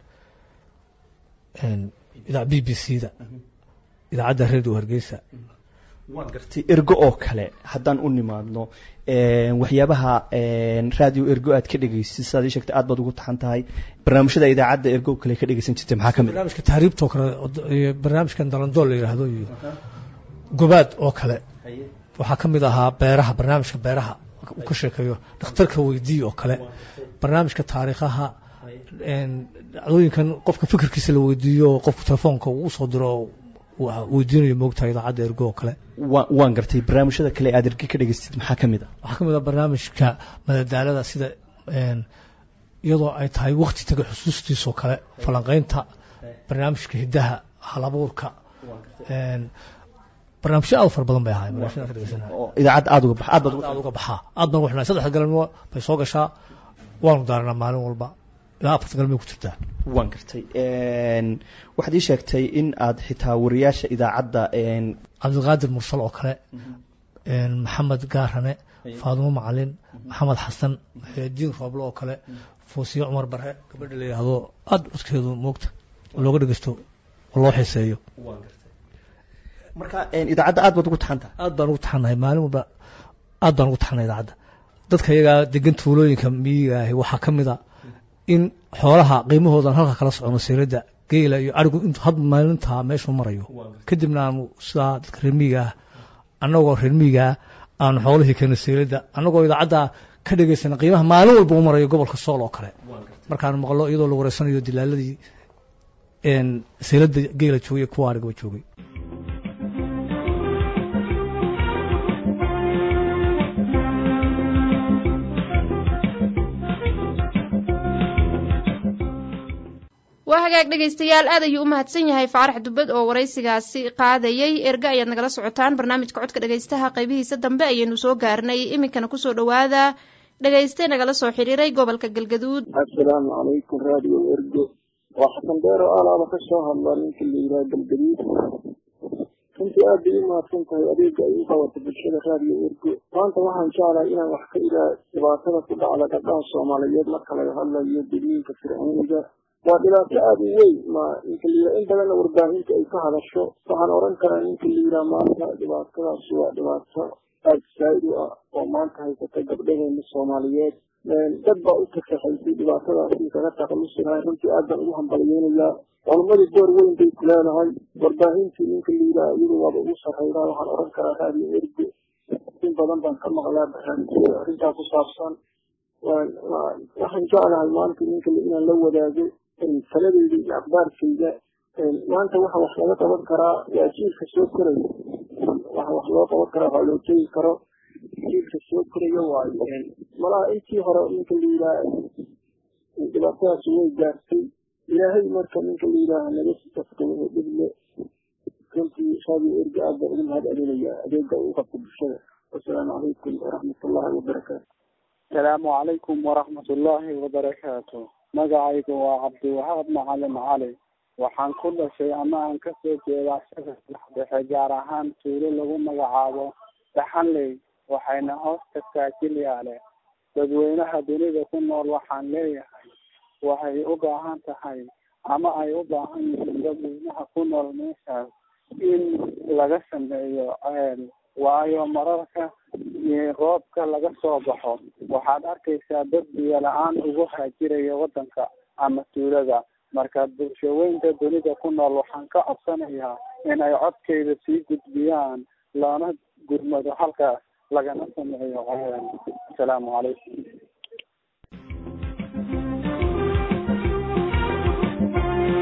b b c da idaacadda radio hargeysa waan gartay ergo oo kale haddaan u nimaadno waxyaabaha radio ergo aad ka dhegeysay sidaad ii sheegtay aad baad ugu taxan tahay barnaamijyada idaacadda ergo kale ka dhegeysan jirtay maxaa ka mid barnaamijka tahriibtoo kale iyo barnaamijkan dalandool la yidhaahdo iyo gobaad oo kale waxaa ka mid ahaa beeraha barnaamijka beeraha uu ka sheekeeyo dhakhtarka weydii oo kale barnaamijka taariikhaha dhacdooyinkan qofka fikirkiisa la weydiiyo qofku telefoonka uu usoo diro weydiinayo moogtahay idaacadda ergo oo kale waan gartay barnaamijyada kale aad erge ka dhegeystid maxaa ka mid a waxaa ka mid a barnaamijka madadaalada sida iyadoo ay tahay wakti taga xusuustiisoo kale falanqeynta barnaamijka hiddaha halabuurka barnaamijyo aad u fara badan bay ahaay idaacadda aad uga bax aad baad aad uga baxaa aad baan ugu xidhnaa saddexda galabnimo bay soo gashaa waanu daaranaa maalin walba ilaa afarta galmay ku jirtaa waan gartay waxaad ii sheegtay in aad xitaa wariyaasha idaacadda cabdiqaadir mursal oo kale maxamed gaarane faadumo macalin maxamed xasan diin rooblo oo kale foosiye cumar bare gabadha la yidhaahdo aada codkeedu moogta oo looga dhegeysto oo loo xiiseeyo marka idaacadda aad baad ugu taxantaha aad baan ugu taxannahay maalin walba aad baan ugu taxannahay idaacadda dadka iyagaa degan tuulooyinka miyiga ahi waxaa ka mid a in xoolaha qiimahoodan halka kala socono sayradda geela iyo arigu intu had maalintaa meeshuu marayo kadibna aanu sidaa dadka reermiyiga ah annagoo reermiyiga ah aanu xoolihii keeno sayradda annagoo idaacadda ka dhegaysana qiimaha maalin walba u marayo gobolka sool oo kale markaanu maqlo iyadoo la wareysanayo dilaaladii sayradda geela joogay kuwa arigaba joogay waa hagaag dhegaystayaal aad ayuu u mahadsan yahay faarax dubad oo waraysigaasi qaadayey erga ayaad nagala socotaan barnaamijka codka dhegaystaha qaybihiisa dambe ayaynu soo gaarnay iminkana kusoo dhowaada dhegayste nagala soo xiriiray gobolka galgaduud assalaamu calaykum radio ergo waa xasan deero alaaba ka soo hadla ninka la yidhaha galgaduud runtii aad bay u mahadsan tahay adeega ay u qabato bulshada radio ergo maanta waxaan jeclahay inaan wax ka iraa dhibaatada ku dhacda gabdhaha soomaaliyeed marka laga hadlayo degniinka fircooniga waa dhibaato aada u weyn ma ninka la yidhaha in badanna warbaahinta ay ka hadasho waxaan odhan karaa ninka la yidhaha maanta dhibaatadaasi waa dhibaato aada saa'id u ah oo maanta haysata gabdhaheena soomaaliyeed dad baa u tafaxaysay dhibaatadaasi kaga takhalusi lahay runtii aad baan ugu hambaliyeynayaa culumadii door weyn bay ku leedahay warbaahintii ninka la yidhaha iyadu waaba ugu sarreydaa waxaan odhan karaa raadiyo ergo in badan baan ka maqlaa barnaamijyada arrintaa ku saabsan waxaan jeclahay maanta ninka inaan la wadaago taladeyda iyo akhbaarkayda maanta waxa wax laga qaban karaa waa jiilka soo koraya waxa wax loo qaban karaa waxaa loo tegi karo jiilka soo koraya waayo malaha intii hore ninka la yidhaha dhibaatadaasi way gaartay ilaahay marka ninka la yidhaaha naga safkayo dhible runtii radio erga aad baan ugu mahad celinayaa adeega uu qabta bulshada wasalaamu calaykum waraxmatullahi wabarakaatu asalaamu calaykum waraxmatullaahi wabarakaatu magacaygu waa cabdiwahaab macalin cali waxaan ku dhashay ama aan kasoo jeedaa shabeellaha dhexe gaar ahaan tuulo lagu magacaabo daxanley waxayna hoos tagtaa jilyaale dadweynaha dunida ku nool waxaan leeyahay waxay u baahan tahay ama ay u baahan yihiin dadweynaha ku nool meeshaas in laga sameeyo ceel waayo mararka roobka laga soo baxo waxaad arkaysaa dad biyo la-aan ugu haajiraya waddanka ama tuulada marka bulshaweynta dunida ku nool waxaan ka codsanayaa inay codkayda sii gudbiyaan loona gurmado halkaas lagana sameeyo ceel asalaamu calaykum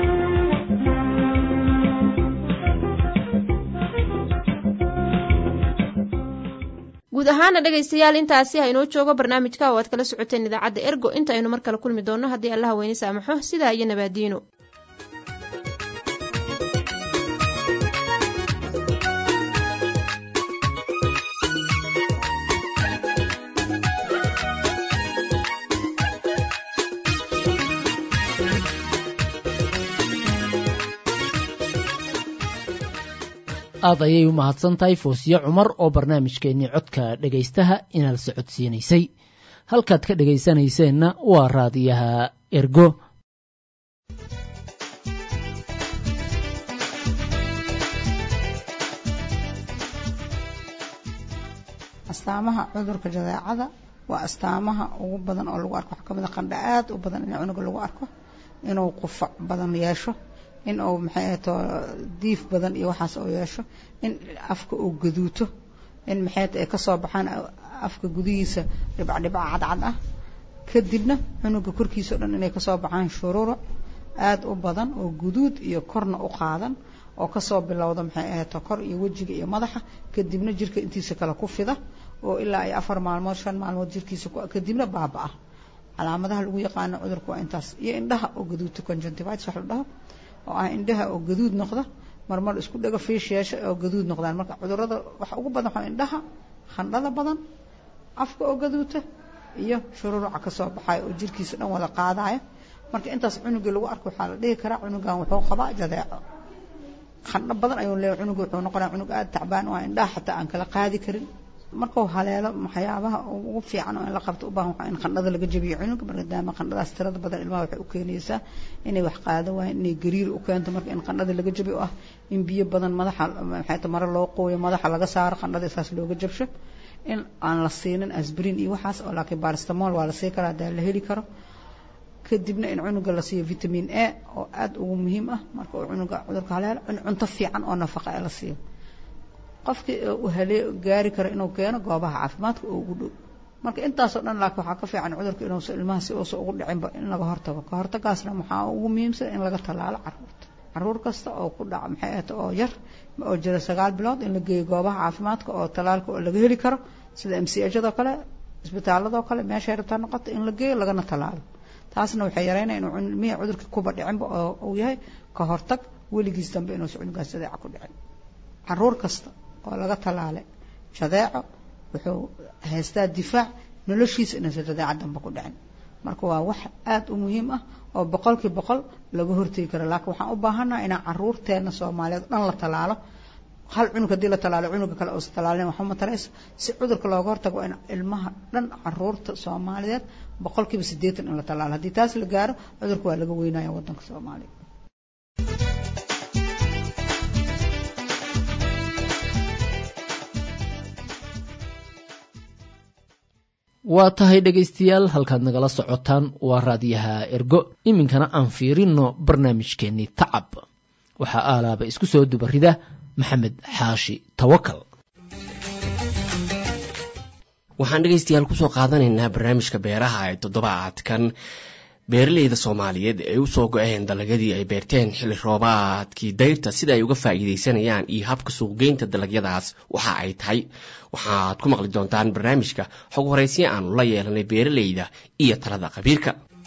guud ahaana dhegaystayaal intaasi ha inoo joogo barnaamijka oo aad kala socoteen idaacadda ergo inta aynu mar kale kulmi doonno haddii allaha weyne saamaxo sidaa iyo nabaadiino aad ayay u mahadsan tahay foosiye cumar oo barnaamijkeennii codka dhegaystaha inaad socodsiinaysay halkaad ka dhegaysanayseena waa raadiyaha ergo astaamaha cudurka jadeecada waa astaamaha ugu badan oo lagu arko waxaa kamid a qandha aad u badan in cunuga lagu arko inuu qufac badan yeesho in uu maxay ahato diif badan iyo waxaas uu yeesho in afka uu gaduuto in maxay ay kasoo baxaan afka gudihiisa dhibcdhibca cadcad ah kadibna cunuga korkiisa o dhan inay kasoo baxaan shururuc aada u badan oo guduud iyo korna u qaadan oo kasoo bilowda maxay ahato kor iyo wejiga iyo madaxa kadibna jirka intiisa kale ku fida oo ilaa ay afar maalmood shan maalmood jirkiisa kadibna baaba-a calaamadaha lagu yaqaano cudurka waa intaas iyo indhaha oo gaduudta conjunctivitis wax la dhaho oo ah indhaha oo gaduud noqda marmar isku dhego fiish yeesha oo gaduud noqdaan marka cudurada waxa ugu badan waxaa indhaha khandhada badan afka oo gaduuta iyo shururuca kasoo baxaya oo jirkiisa dhan wada qaadaya marka intaas cunugii lagu arko waxaa la dhihi karaa cunugan wuxuu qabaa jadeeco khandho badan ayuu leeyahay cunuga wuxuu noqonaya cunug aada tacbaan oo indhaha xataa aan kala qaadi karin markuu haleelo waxyaabaha ugu fiican oo in la qabto u baahan waxaa in qandhada laga jabiyo cunuga maadaama qandhadaas tirada badan ilmaha waxay u keenaysaa inay wax qaado waayeen inay gariir u keento marka in qandhada laga jabiyo ah in biyo badan madaxa maxay ta mare loo qooyo madaxa laga saaro qandhada isaas looga jabsho in aan la siinin asbrin iyo waxaas oo laakiin baristamol waa la sii karaa hadaa la heli karo kadibna in cunuga la siiyo vitamin a oo aada ugu muhiim ah marka uu cunuga cudurka haleelo in cunto fiican oo nafaqa ee la siiyo qofkii uu halee gaari karo inuu keeno goobaha caafimaadka oo ugu dhow marka intaasoo dhan laakiin waxaa ka fiican cudurka inuusa ilmaha si uusa ugu dhicinba in laga hortago ka hortagaasna waxaa ugu muhiimsan in laga tallaalo caruurta caruur kasta oo ku dhaca maxay ahata oo yar oo jira sagaal bilood in la geeyo goobaha caafimaadka oo tallaalka oo laga heli karo sida m c hadoo kale isbitaaladoo kale meeshay rabtaa noqota in la geeyo lagana tallaalo taasna waxay yareynaya inuu ilmihii cudurka kuba dhicinba oo uu yahay ka hortag weligiis dambe inuusa cunugaas jadeeca ku dhicin caruur kasta oo laga tallaalay jadeeco wuxuu haystaa difaac noloshiisa inuusan jadeeca dambe ku dhicin marka waa wax aada u muhiim ah oo boqolkii boqol laga hortegi karo laakiin waxaan u baahannaha inaan caruurteena soomaaliyeed dhan la tallaalo hal cunug haddii la tallaalo cunuga kale uusa tallaalin waxba matarayso si cudurka looga hortago waa in ilmaha dhan caruurta soomaaliyeed boqolkiiba siddeetan in la tallaalo haddii taas la gaaro cudurka waa laga weynaya waddanka soomaaliya waa tahay dhegaystayaal halkaad nagala socotaan waa raadiyaha ergo iminkana aan fiirinno barnaamijkeennii tacab waxaa aalaaba isku soo dubarida maxamed xaashi tawakal waxaan dhegaystayaal kusoo qaadanaynaa barnaamijka beeraha ee toddobaadkan beeraleyda soomaaliyeed ay u soo go-een dalagyadii ay beerteen xilli roobaadkii dayrta sida ay uga faa'iidaysanayaan iyo habka suuqgeynta dalagyadaas waxa ay tahay waxaad ku maqli doontaan barnaamijka xog horeysya aanu la yeelanay beeraleyda iyo talada khabiirka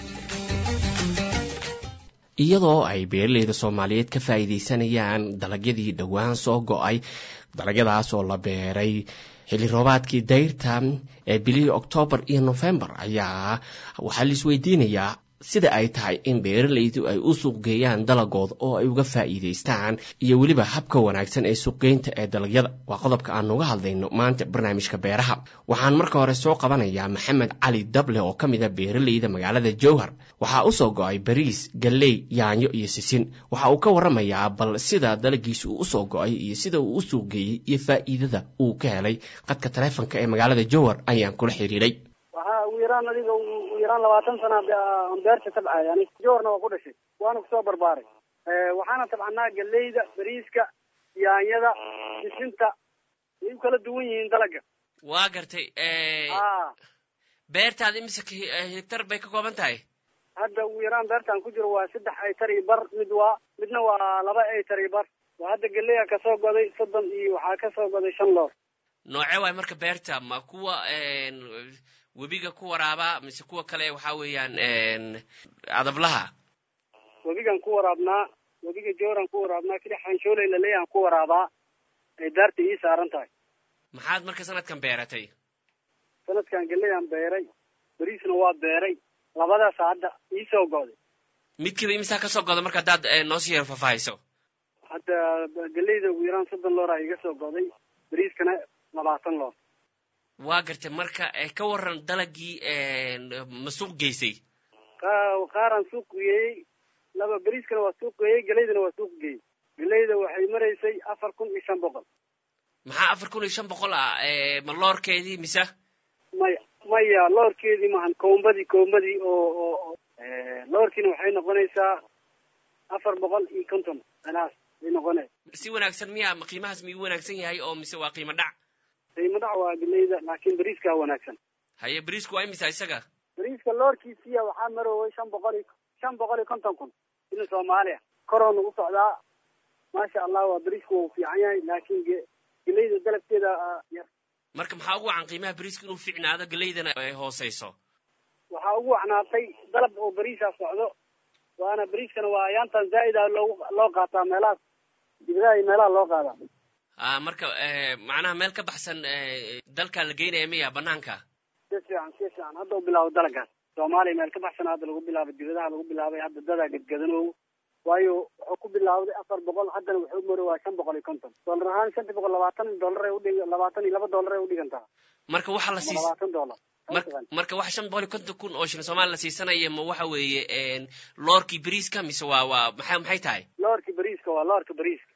iyadoo ay beeraleyda soomaaliyeed ka faa'iidaysanayaan dalagyadii dhowaan soo go-ay dalagyadaas oo la beeray xilli roobaadkii dayrta ee bilihii oktoobar iyo nofembar ayaa waxaa laisweydiinayaa sida ay tahay in beeraleydu ay u suuqgeeyaan dalagooda oo ay uga faa'iidaystaan iyo weliba habka wanaagsan ee suuqgeynta ee dalagyada waa qodobka aan uga hadlayno maanta barnaamijka beeraha waxaan marka hore soo qabanayaa maxamed cali dable oo ka mid a beeraleyda magaalada jowhar waxaa u soo go-ay bariis galley yaanyo iyo sisin waxa uu ka waramayaa bal sida dalagiisa uu usoo go-ay iyo sida uu u suuqgeeyey iyo faa'iidada uu ka helay qadka taleefonka ee magaalada jowhar ayaan kula xiriiray waxaa ugu yaraan adiga ugu yaraan labaatan sana aan beerta tabcay ani joorna waa ku dhashay waana kusoo barbaaray waxaana tabcanaa galeyda bariiska yaanyada sisinta way u kala duwan yihiin dalaga waa gartay beertaada imise hektar bay ka kooban tahay hadda ugu yaraan beertaan ku jiro waa saddex aytar iyo bar mid waa midna waa laba aytar iyo bar waa hadda galeya kasoo goday soddon iyo waxaa kasoo goday shan loor nooce waay marka beerta ma kuwa webiga ku waraaba mise kuwa kale waxa weeyaan adablaha webigan ku waraabnaa webiga jooran ku waraabnaa keli xanshooley laleeyahan ku waraabaa ay daarta ii saaran tahay maxaad marka sanadkan beeratay sanadkan geleyaan beeray beriisna waa beeray labadaas hadda ii soo go'day midkiiba imisaa kasoo goda marka haddaad noo sii yar faahfaahiso hadda geleyda ugu yaraan soddon looraa iga soo go'day beriiskana labaatan loor waa gartay marka ka waran dalagii ma suuq geysay qaaraan suuq geeyey laba beriiskana waa suuq geeyey geleydana waa suuq geeyey geleyda waxay maraysay afar kun iyo shan boqol maxaa afar kun iyo shan boqol ah ma loorkeedii mise maya maya loorkeedii maahan koombadii koombadii oo oo loorkiina waxay noqonaysaa afar boqol iyo konton anaas ay noqonay si wanaagsan miya ma qiimahaas miyuu wanaagsan yahay oo mise waa qiimo dhac qiimo dhac waa geleyda laakiin beriiskaa wanaagsan haye beriisku waa imisa isaga beriiska loorkiisiya waxaa marooway shan boqol iyo shan boqol iyo konton kun ina soomaaliya koroona u socdaa maasha allah waa beriisku waa u fiican yahay laakiin geleyda dalabkeeda yar marka maxaa ugu wacan qiimaha beriiska inuu fiicnaado geleydana ay hooseyso waxaa ugu wacnaatay dalab oo beriisa socdo waana beriiskana waa ayaantan zaa'ida loogu loo qaataa meelahaas dibadaha iyo meelaha loo qaadaa a marka macnaha meel ka baxsan dalkaa la geynaya miya banaanka si fiican si fiican hadda u bilaabo dalagaas soomaaliya meel ka baxsan hadda lagu bilaabay dibadaha lagu bilaabay hadda dadaa gadgadanow waayo wuxuu ku bilaawday afar boqol haddana wuxuu maro waa shan boqol iyo konton dollar ahaan shanta boqol labaatan dollar ay udhig labaatan iyo laba dollar ay udhigantaa marka waxa la siis labaatan dollar marka wax shan boqol iyo konton kun oo shilin soomaaliya la siisanaya ma waxa weeye loorkii beriiska mise waa waa maxay maxay tahay loorki beriiska waa loorka beriiska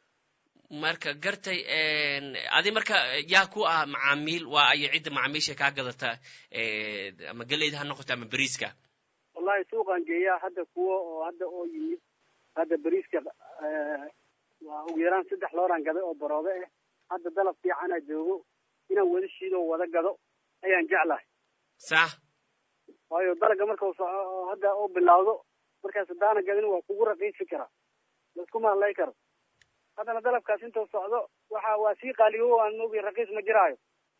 marka gartay adi marka yaa ku ah macaamiil waa ayo cidda macaamiisha kaa gadata ama geleyda ha noqoto ama beriiska wallahi suuqaan geeyaa hadda kuwo oo hadda oo yimid hadda beriiska waa ugu yaraan saddex looraan gaday oo baroobe ah hadda dalab fiicanaa joogo inaan wada shiido oo wada gado ayaan jeclahay sax waayo dalaga marka soco hadda oo bilawdo markaas hadaana gadin waa kugu raqiisi karaa laiskuma hadlay karo haddana dalabkaas intuu socdo waxa waa sii qaaliyo aan moogay raqiis ma jiraayo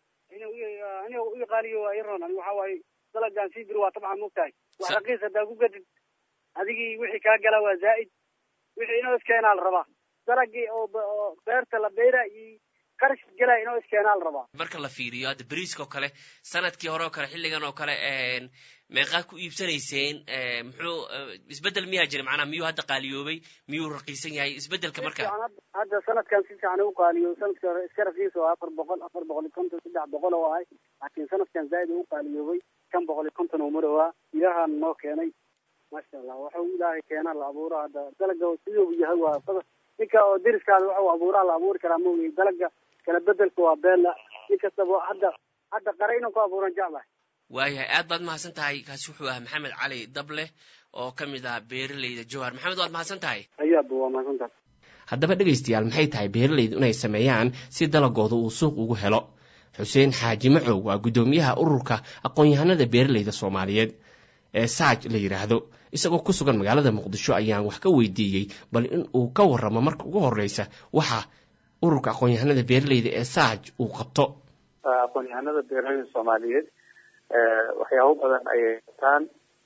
ina ii qaaliyo waa iroon ani waxa waaye dalagaan sii biri waa tabcan mogtahay wax raqiis haddaa ku gadid adigii wixii kaa gala waa zaa'id wixii inoo iskeenaa la rabaa dalagii oo oo beerta la beera iyo qarash gelaya inoo iskeenaa la rabaa marka la fiiriyo hadda beriiska oo kale sanadkii hore oo kale xilligan oo kale meeqaa ku iibsanayseen muxuu isbeddel miyaa jira macnaha miyuu hadda qaaliyoobay miyuu raqiisan yahay isbeddelka marka hadda sanadkan si fiican u qaaliyo sanadkii hore iska raqiis oo afar boqol afar boqol iyo konton saddex boqol oo ahay laakiin sanadkan zaa'id u qaaliyoobay shan boqol iyo konton oo marowaa ilahaan noo keenay maasha allah waxuu ilaahay keenaa la abuuro hadda dalaga siduu yahay waa ninka oo deriskaada waxuu abuuraa la abuuri karaa maogay dalaga kala bedelka waa beela nin kastaba hadda hadda qara inuu ku abuuran jeclahay waayahay aad baad mahadsan tahay kaasi wuxuu ahaa maxamed cali dable oo ka mid ah beeraleyda jowhar maxamed waad mahadsan tahay ayaaba waa mahadsan tahay haddaba dhegaystayaal maxay tahay beeralaydu inay sameeyaan si dalagooda uu suuq ugu helo xuseen xaaji macow waa guddoomiyaha ururka aqoon-yahanada beeralayda soomaaliyeed ee saaj la yidhaahdo isagoo ku sugan magaalada muqdisho ayaan wax ka weydiiyey bal in uu ka warramo marka ugu horreysa waxa ururka aqoon-yahanada beeralayda ee saaj uu qabto aqoon-yahanada beeralayda soomaaliyeed waxyaabo badan ayay qabtaan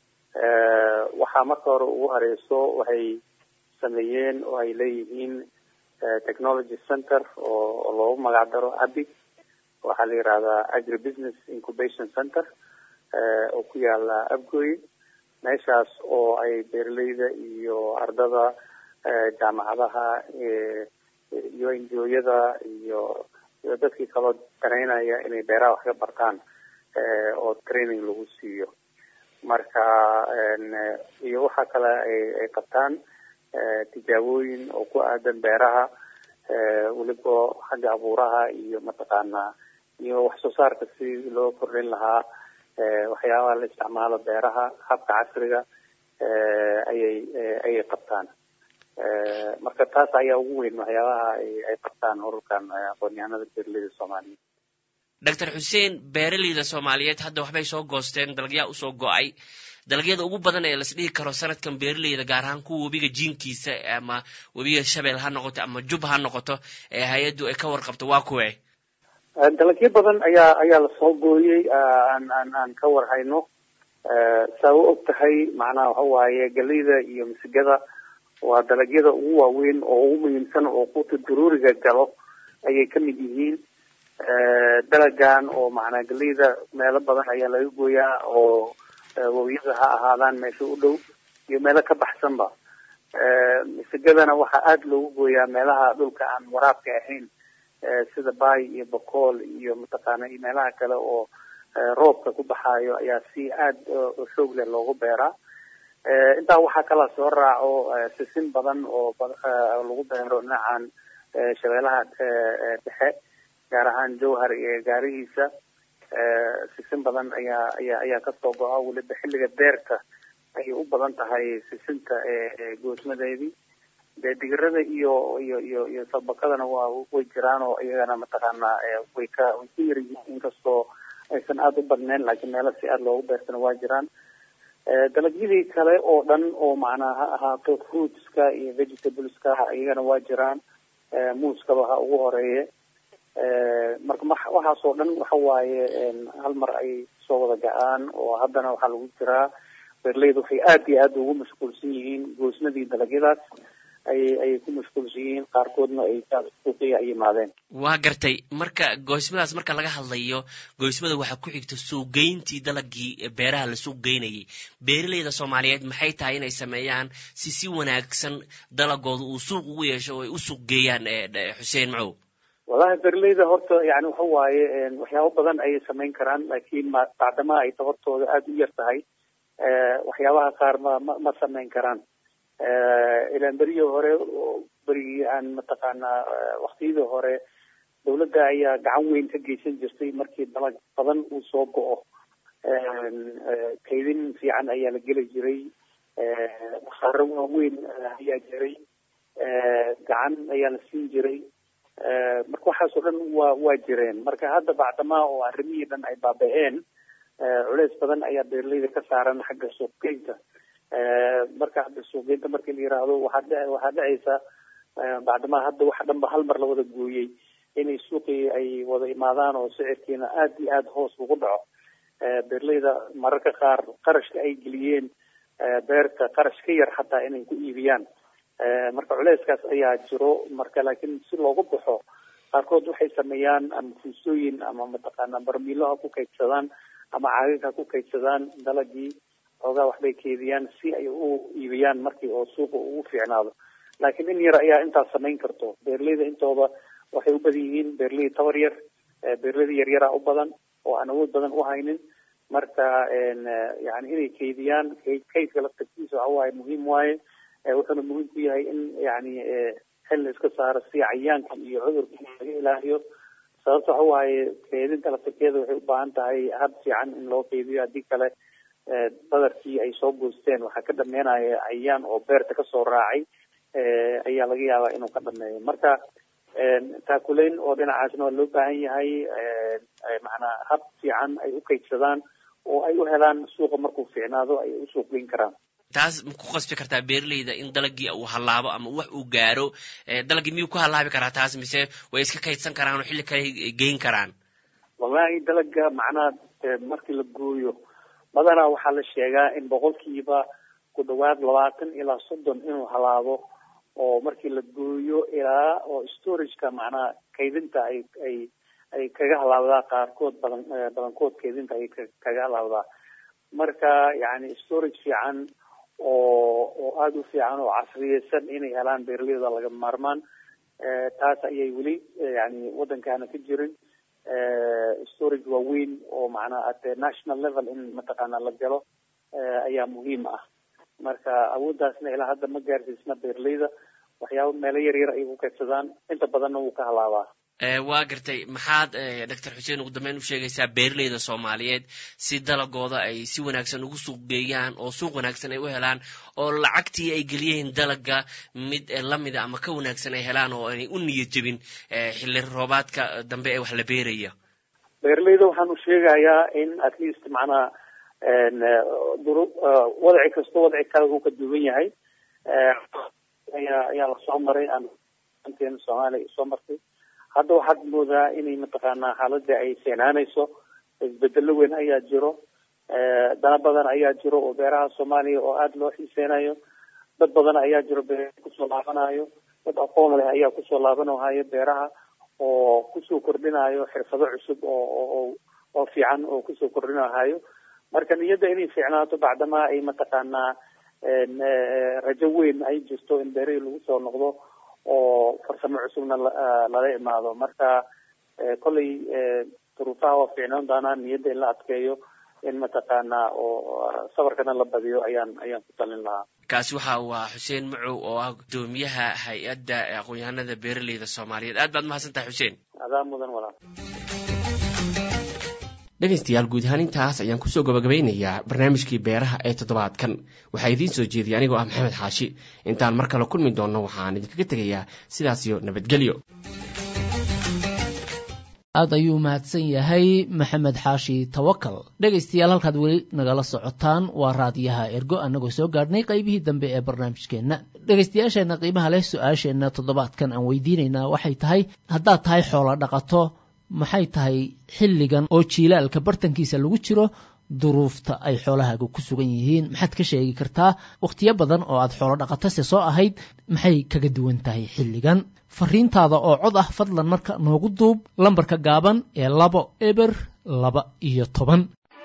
waxaa marka hore ugu horeyso waxay sameeyeen oo ay leeyihiin technology center oo loogu magac daro abi waxaa la yihahdaa agri business incubation center oo ku yaala abgoy meeshaas oo ay beeraleyda iyo ardada jaamacadaha iyo injooyada iyo iyo dadkii kaloo danaynaya inay beeraha wax ka bartaan oo training lagu siiyo marka iyo waxa kale ay qabtaan tijaabooyin oo ku aadan beeraha weliba xagga abuuraha iyo mataqaanaa iyo wax soo saarka si loo kordhin lahaa waxyaabaha la isticmaalo beeraha habka casriga ayay ayay qabtaan marka taas ayaa ugu weyn waxyaabaha ay qabtaan ururkan aqoon-yahanada beeraleyda soomaaliyeed doctor xuseen beeraleyda soomaaliyeed hadda waxbay soo goosteen dalagyaa usoo go-ay dalagyada ugu badan ee las dhihi karo sanadkan beeraleyda gaar ahaan kuwa webiga jiinkiisa ama webiga shabeel ha noqoto ama jub ha noqoto ee hay-addu ay ka warqabto waa kuwe dalagyo badan ayaa ayaa lasoo gooyey aan aan aan ka warhayno saa u og tahay macnaha waxa waaye galeyda iyo misigada waa dalagyada ugu waaweyn oo ugu muhiimsan oo quuta daruuriga galo ayay kamid yihiin dalagan oo macnaa galeyda meelo badan ayaa laga gooyaa oo wawiyada ha ahaadaan meesha u dhow iyo meelo ka baxsanba misigadana waxaa aada loogu gooyaa meelaha dhulka aan waraabka ahayn sida bay iyo bakool iyo mataqaana iyo meelaha kale oo roobka ku baxaayo ayaa si aada xoog leh loogu beeraa intaa waxaa kala soo raaco sisin badan oo lagu beero dhinacan shabeelaha dhexe gaar ahaan jowhar iyo gaarihiisa sisin badan ayaa ayaa ayaa kasoo go-a weliba xilliga beerta ayay u badan tahay sisinta goosmadeedii dee digirada iyo iyo iyo iyo sabakadana waa way jiraan oo iyagana mataqaana way ka way ku yar yihiin inkastoo aysan aada u badneyn laakiin meelo si aada loogu beertana waa jiraan dalagyadii kale oo dhan oo macnaa ha ahaato fruitska iyo vegetables-ka iyagana waa jiraan muuskaba ha ugu horeeye marka waxaasoo dhan waxa waaye hal mar ay soo wada ga-aan oo haddana waxaa lagu jiraa beerleyda waxay aada iyo aada ugu mashquulsan yihiin goosnadii dalagyadaas ayay ayay ku mashquulsan yihiin qaarkoodna ay suuqiya ay yimaadeen waa gartay marka goysmadaas marka laga hadlayo goysmada waxaa ku xigta suuqgeyntii dalagii beeraha la suuq geynayay beeraleyda soomaaliyeed maxay tahay inay sameeyaan si si wanaagsan dalagooda uu suuq ugu yeesho oo ay u suuq geeyaan xuseen macow wallahi beerleyda horta yani waxa waaye waxyaabo badan ayay samayn karaan laakiin ma bacdamaha ay tabartooda aada u yar tahay waxyaabaha qaar ma ma ma samayn karaan ilaan berigii hore berigii aan mataqaanaa waktiyadii hore dawladda ayaa gacan weyn ka geysan jirtay markii dalag badan uu soo go-o kaydin fiican ayaa la geli jiray wasaaro waaweyn ayaa jiray gacan ayaa la siin jiray marka waxaasoo dhan waa waa jireen marka hadda bacdamaa oo arrimihii dhan ay baaba-een culeys badan ayaa beeraleyda ka saaran xagga suuqgeynta marka hadda suuqgeynta markii la yiraahdo waxaa dhe waxaa dhacaysa bacdamaa hadda waxa dhanba hal mar la wada gooyey inay suuqii ay wada imaadaan oo sicirkiina aada iyo aada hoos ugu dhaco beerleyda mararka qaar qarashka ay geliyeen beerta qarash ka yar xataa inay ku iibiyaan marka culeyskaas ayaa jiro marka laakiin si loogu baxo qaarkood waxay sameeyaan ama fuusooyin ama mataqaana barmiilo ha ku kaydsadaan ama caagag ha ku kaydsadaan dalagii xoogaa waxbay keediyaan si ay u iibiyaan markii oo suuqa ugu fiicnaado laakiin in yar ayaa intaas samayn karto beerleyda intooda waxay u badan yihiin beerley tabar yar beerleyda yaryara u badan oo aan awood badan u haynin marka yani inay keydiyaan kaydka laftarkiisa waxa waaye muhiim waaye wuxuuna muhiim ku yahay in yani xil la iska saaro si cayaanka iyo cudurka laga ilaaliyo sababta waxa waaye keedinta laftarkeeda waxay u baahan tahay hab fiican in loo keydiyo haddii kale badarkii ay soo goosteen waxaa ka dhameynaya cayaan oo beerta kasoo raacay ayaa laga yaabaa inuu ka dhameeyo marka taakuleyn oo dhinacaasna waa loo baahan yahay macnaa hab fiican ay u kaydsadaan oo ay u helaan suuqa markuu fiicnaado ay u suuq geyn karaan taas ma ku qasbi kartaa beeraleyda in dalagii uu hallaabo ama wax uu gaaro dalagii miyuu ku hallaabi karaa taas mise way iska kaydsan karaan oo xilli kale geyn karaan wallahi dalaga macnaha markii la gooyo badanaa waxaa la sheegaa in boqolkiiba ku dhawaad labaatan ilaa soddon inuu halaabo oo markii la gooyo ilaa oo storageka macnaha kaydinta ay ay ay kaga halaabdaa qaarkood badan badankood kaydinta ay kaga halaabdaa marka yani storage fiican oo oo aada u fiican oo casriyeysan inay helaan beeraleyda laga maarmaan taas ayay weli yani waddankaana ka jirin storage waaweyn oo macnaha at national level in mataqaana la galo ayaa muhiim ah marka awooddaasna ilaa hadda ma gaarsiisna beeraleyda waxyaaba meelo yar yar ay ku kaydsadaan inta badanna wuu ka halaabaa waa gartay maxaad doctor xuseen ugu dambeyn u sheegaysaa beeraleyda soomaaliyeed si dalagooda ay si wanaagsan ugu suuq geeyaan oo suuq wanaagsan ay u helaan oo lacagtii ay geliyeen dalaga mid lamida ama ka wanaagsan ay helaan oo aanay u niyad jebin xilli roobaadka dambe ee wax la beeraya beeraleyda waxaan u sheegayaa in at least macnaha duru wadaci kasto wadaci kale uu ka duwan yahay ayaa ayaa lasoo maray aan anteena soomaaliya soo martay hadda waxaad moodaa inay mataqaanaa xaaladii ay seenaanayso isbedelo weyn ayaa jiro dana badan ayaa jiro oo beeraha soomaaliya oo aada loo xiiseynayo dad badan ayaa jiro beeraha kusoo laabanayo dad aqoon leh ayaa kusoo laabanahayo beeraha oo kusoo kordhinayo xirfado cusub oo oo oo fiican oo kusoo kordhinahayo marka niyadda inay fiicnaato bacdamaa ay mataqaanaa rajo weyn ay jirto in beerihii lagu soo noqdo oo farsamo cusubna lala imaado marka kolley duruufaha waa fiicnaan doonaa niyadda in la adkeeyo in mataqaanaa oo sabarkana la badiyo ayaan ayaan ku talin lahaa kaasi waxa uu ahaa xuseen macow oo ah gudoomiyaha hay-adda aqoon-yahanada beeraleyda soomaaliyeed aad baad mahadsan tahay xuseen adaa mudan walaal dhegaystayaal guud ahaan intaas ayaan kusoo gabagabeynayaa barnaamijkii beeraha ee toddobaadkan waxaa idiin soo jeediyay anigoo ah maxamed xaashi intaan mar kale kulmi doonno waxaan idinkaga tegayaa sidaas iyo nabadgelyo aad ayuu mahadsan yahay maxamed xaashi tawakal dhegaystayaal halkaad weli nagala socotaan waa raadiyaha ergo annagoo soo gaadhnay qaybihii dambe ee barnaamijkeenna dhegaystayaasheenna qiimaha leh su-aasheenna toddobaadkan aan weydiinaynaa waxay tahay haddaad tahay xoolo dhaqato maxay tahay xilligan oo jiilaalka bartankiisa lagu jiro duruufta ay xoolahaaga ku sugan yihiin maxaad ka sheegi kartaa wakhtiyo badan oo aad xoolo dhaqatase soo ahayd maxay kaga duwan tahay xilligan fariintaada oo cod ah fadlan marka noogu duub lambarka gaaban ee labo eber laba iyo toban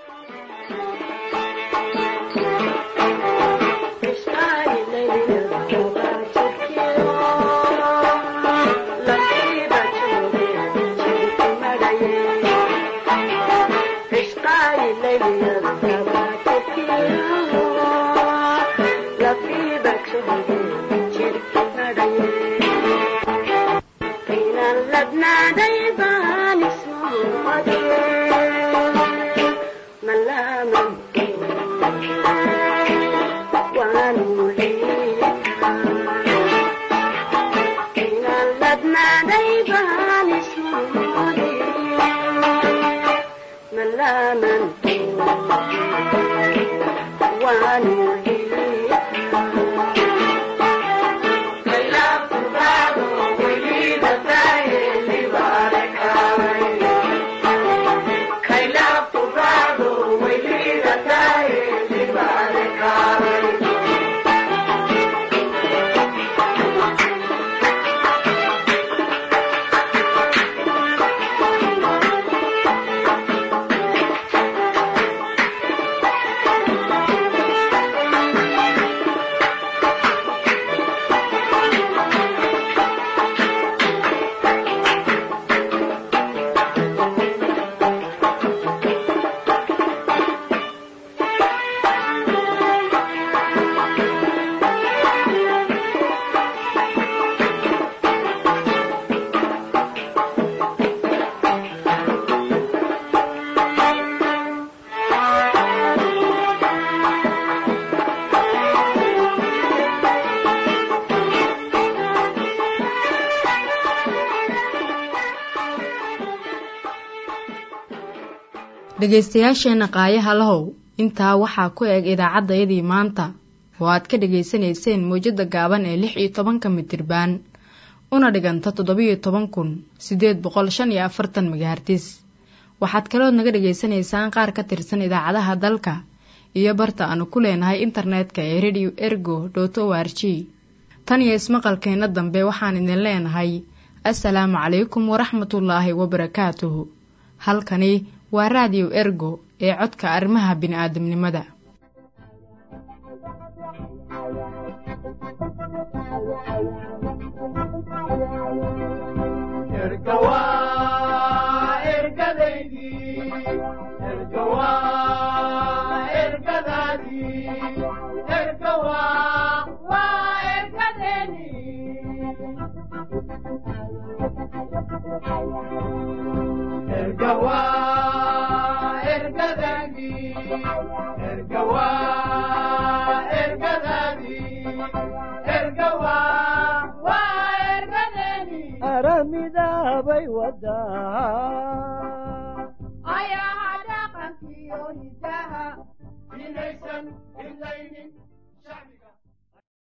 dhegaystayaasheenna qaayaha lahow intaa waxaa ku eg idaacaddayadii maanta oo aad ka dhegaysanayseen mawjadda gaaban ee lix iyo tobanka mitirbaan una dhiganta toddobiyo toban kun siddeed boqol shan iyo afartan magahartis waxaad kalood naga dhegaysanaysaan qaar ka tirsan idaacadaha dalka iyo barta aanu ku leenahay internetka ee radio ergo dot o r g tan iyo ismaqalkeenna dambe waxaan idin leenahay assalaamu calaykum waraxmatullaahi wabarakaatuhu halkani waa raadiyo ergo ee codka arrimaha bini'aadamnimada aramidaabay wadaa ayaha dhaqankiyo hidaha inaysan hidlaynin shacbiga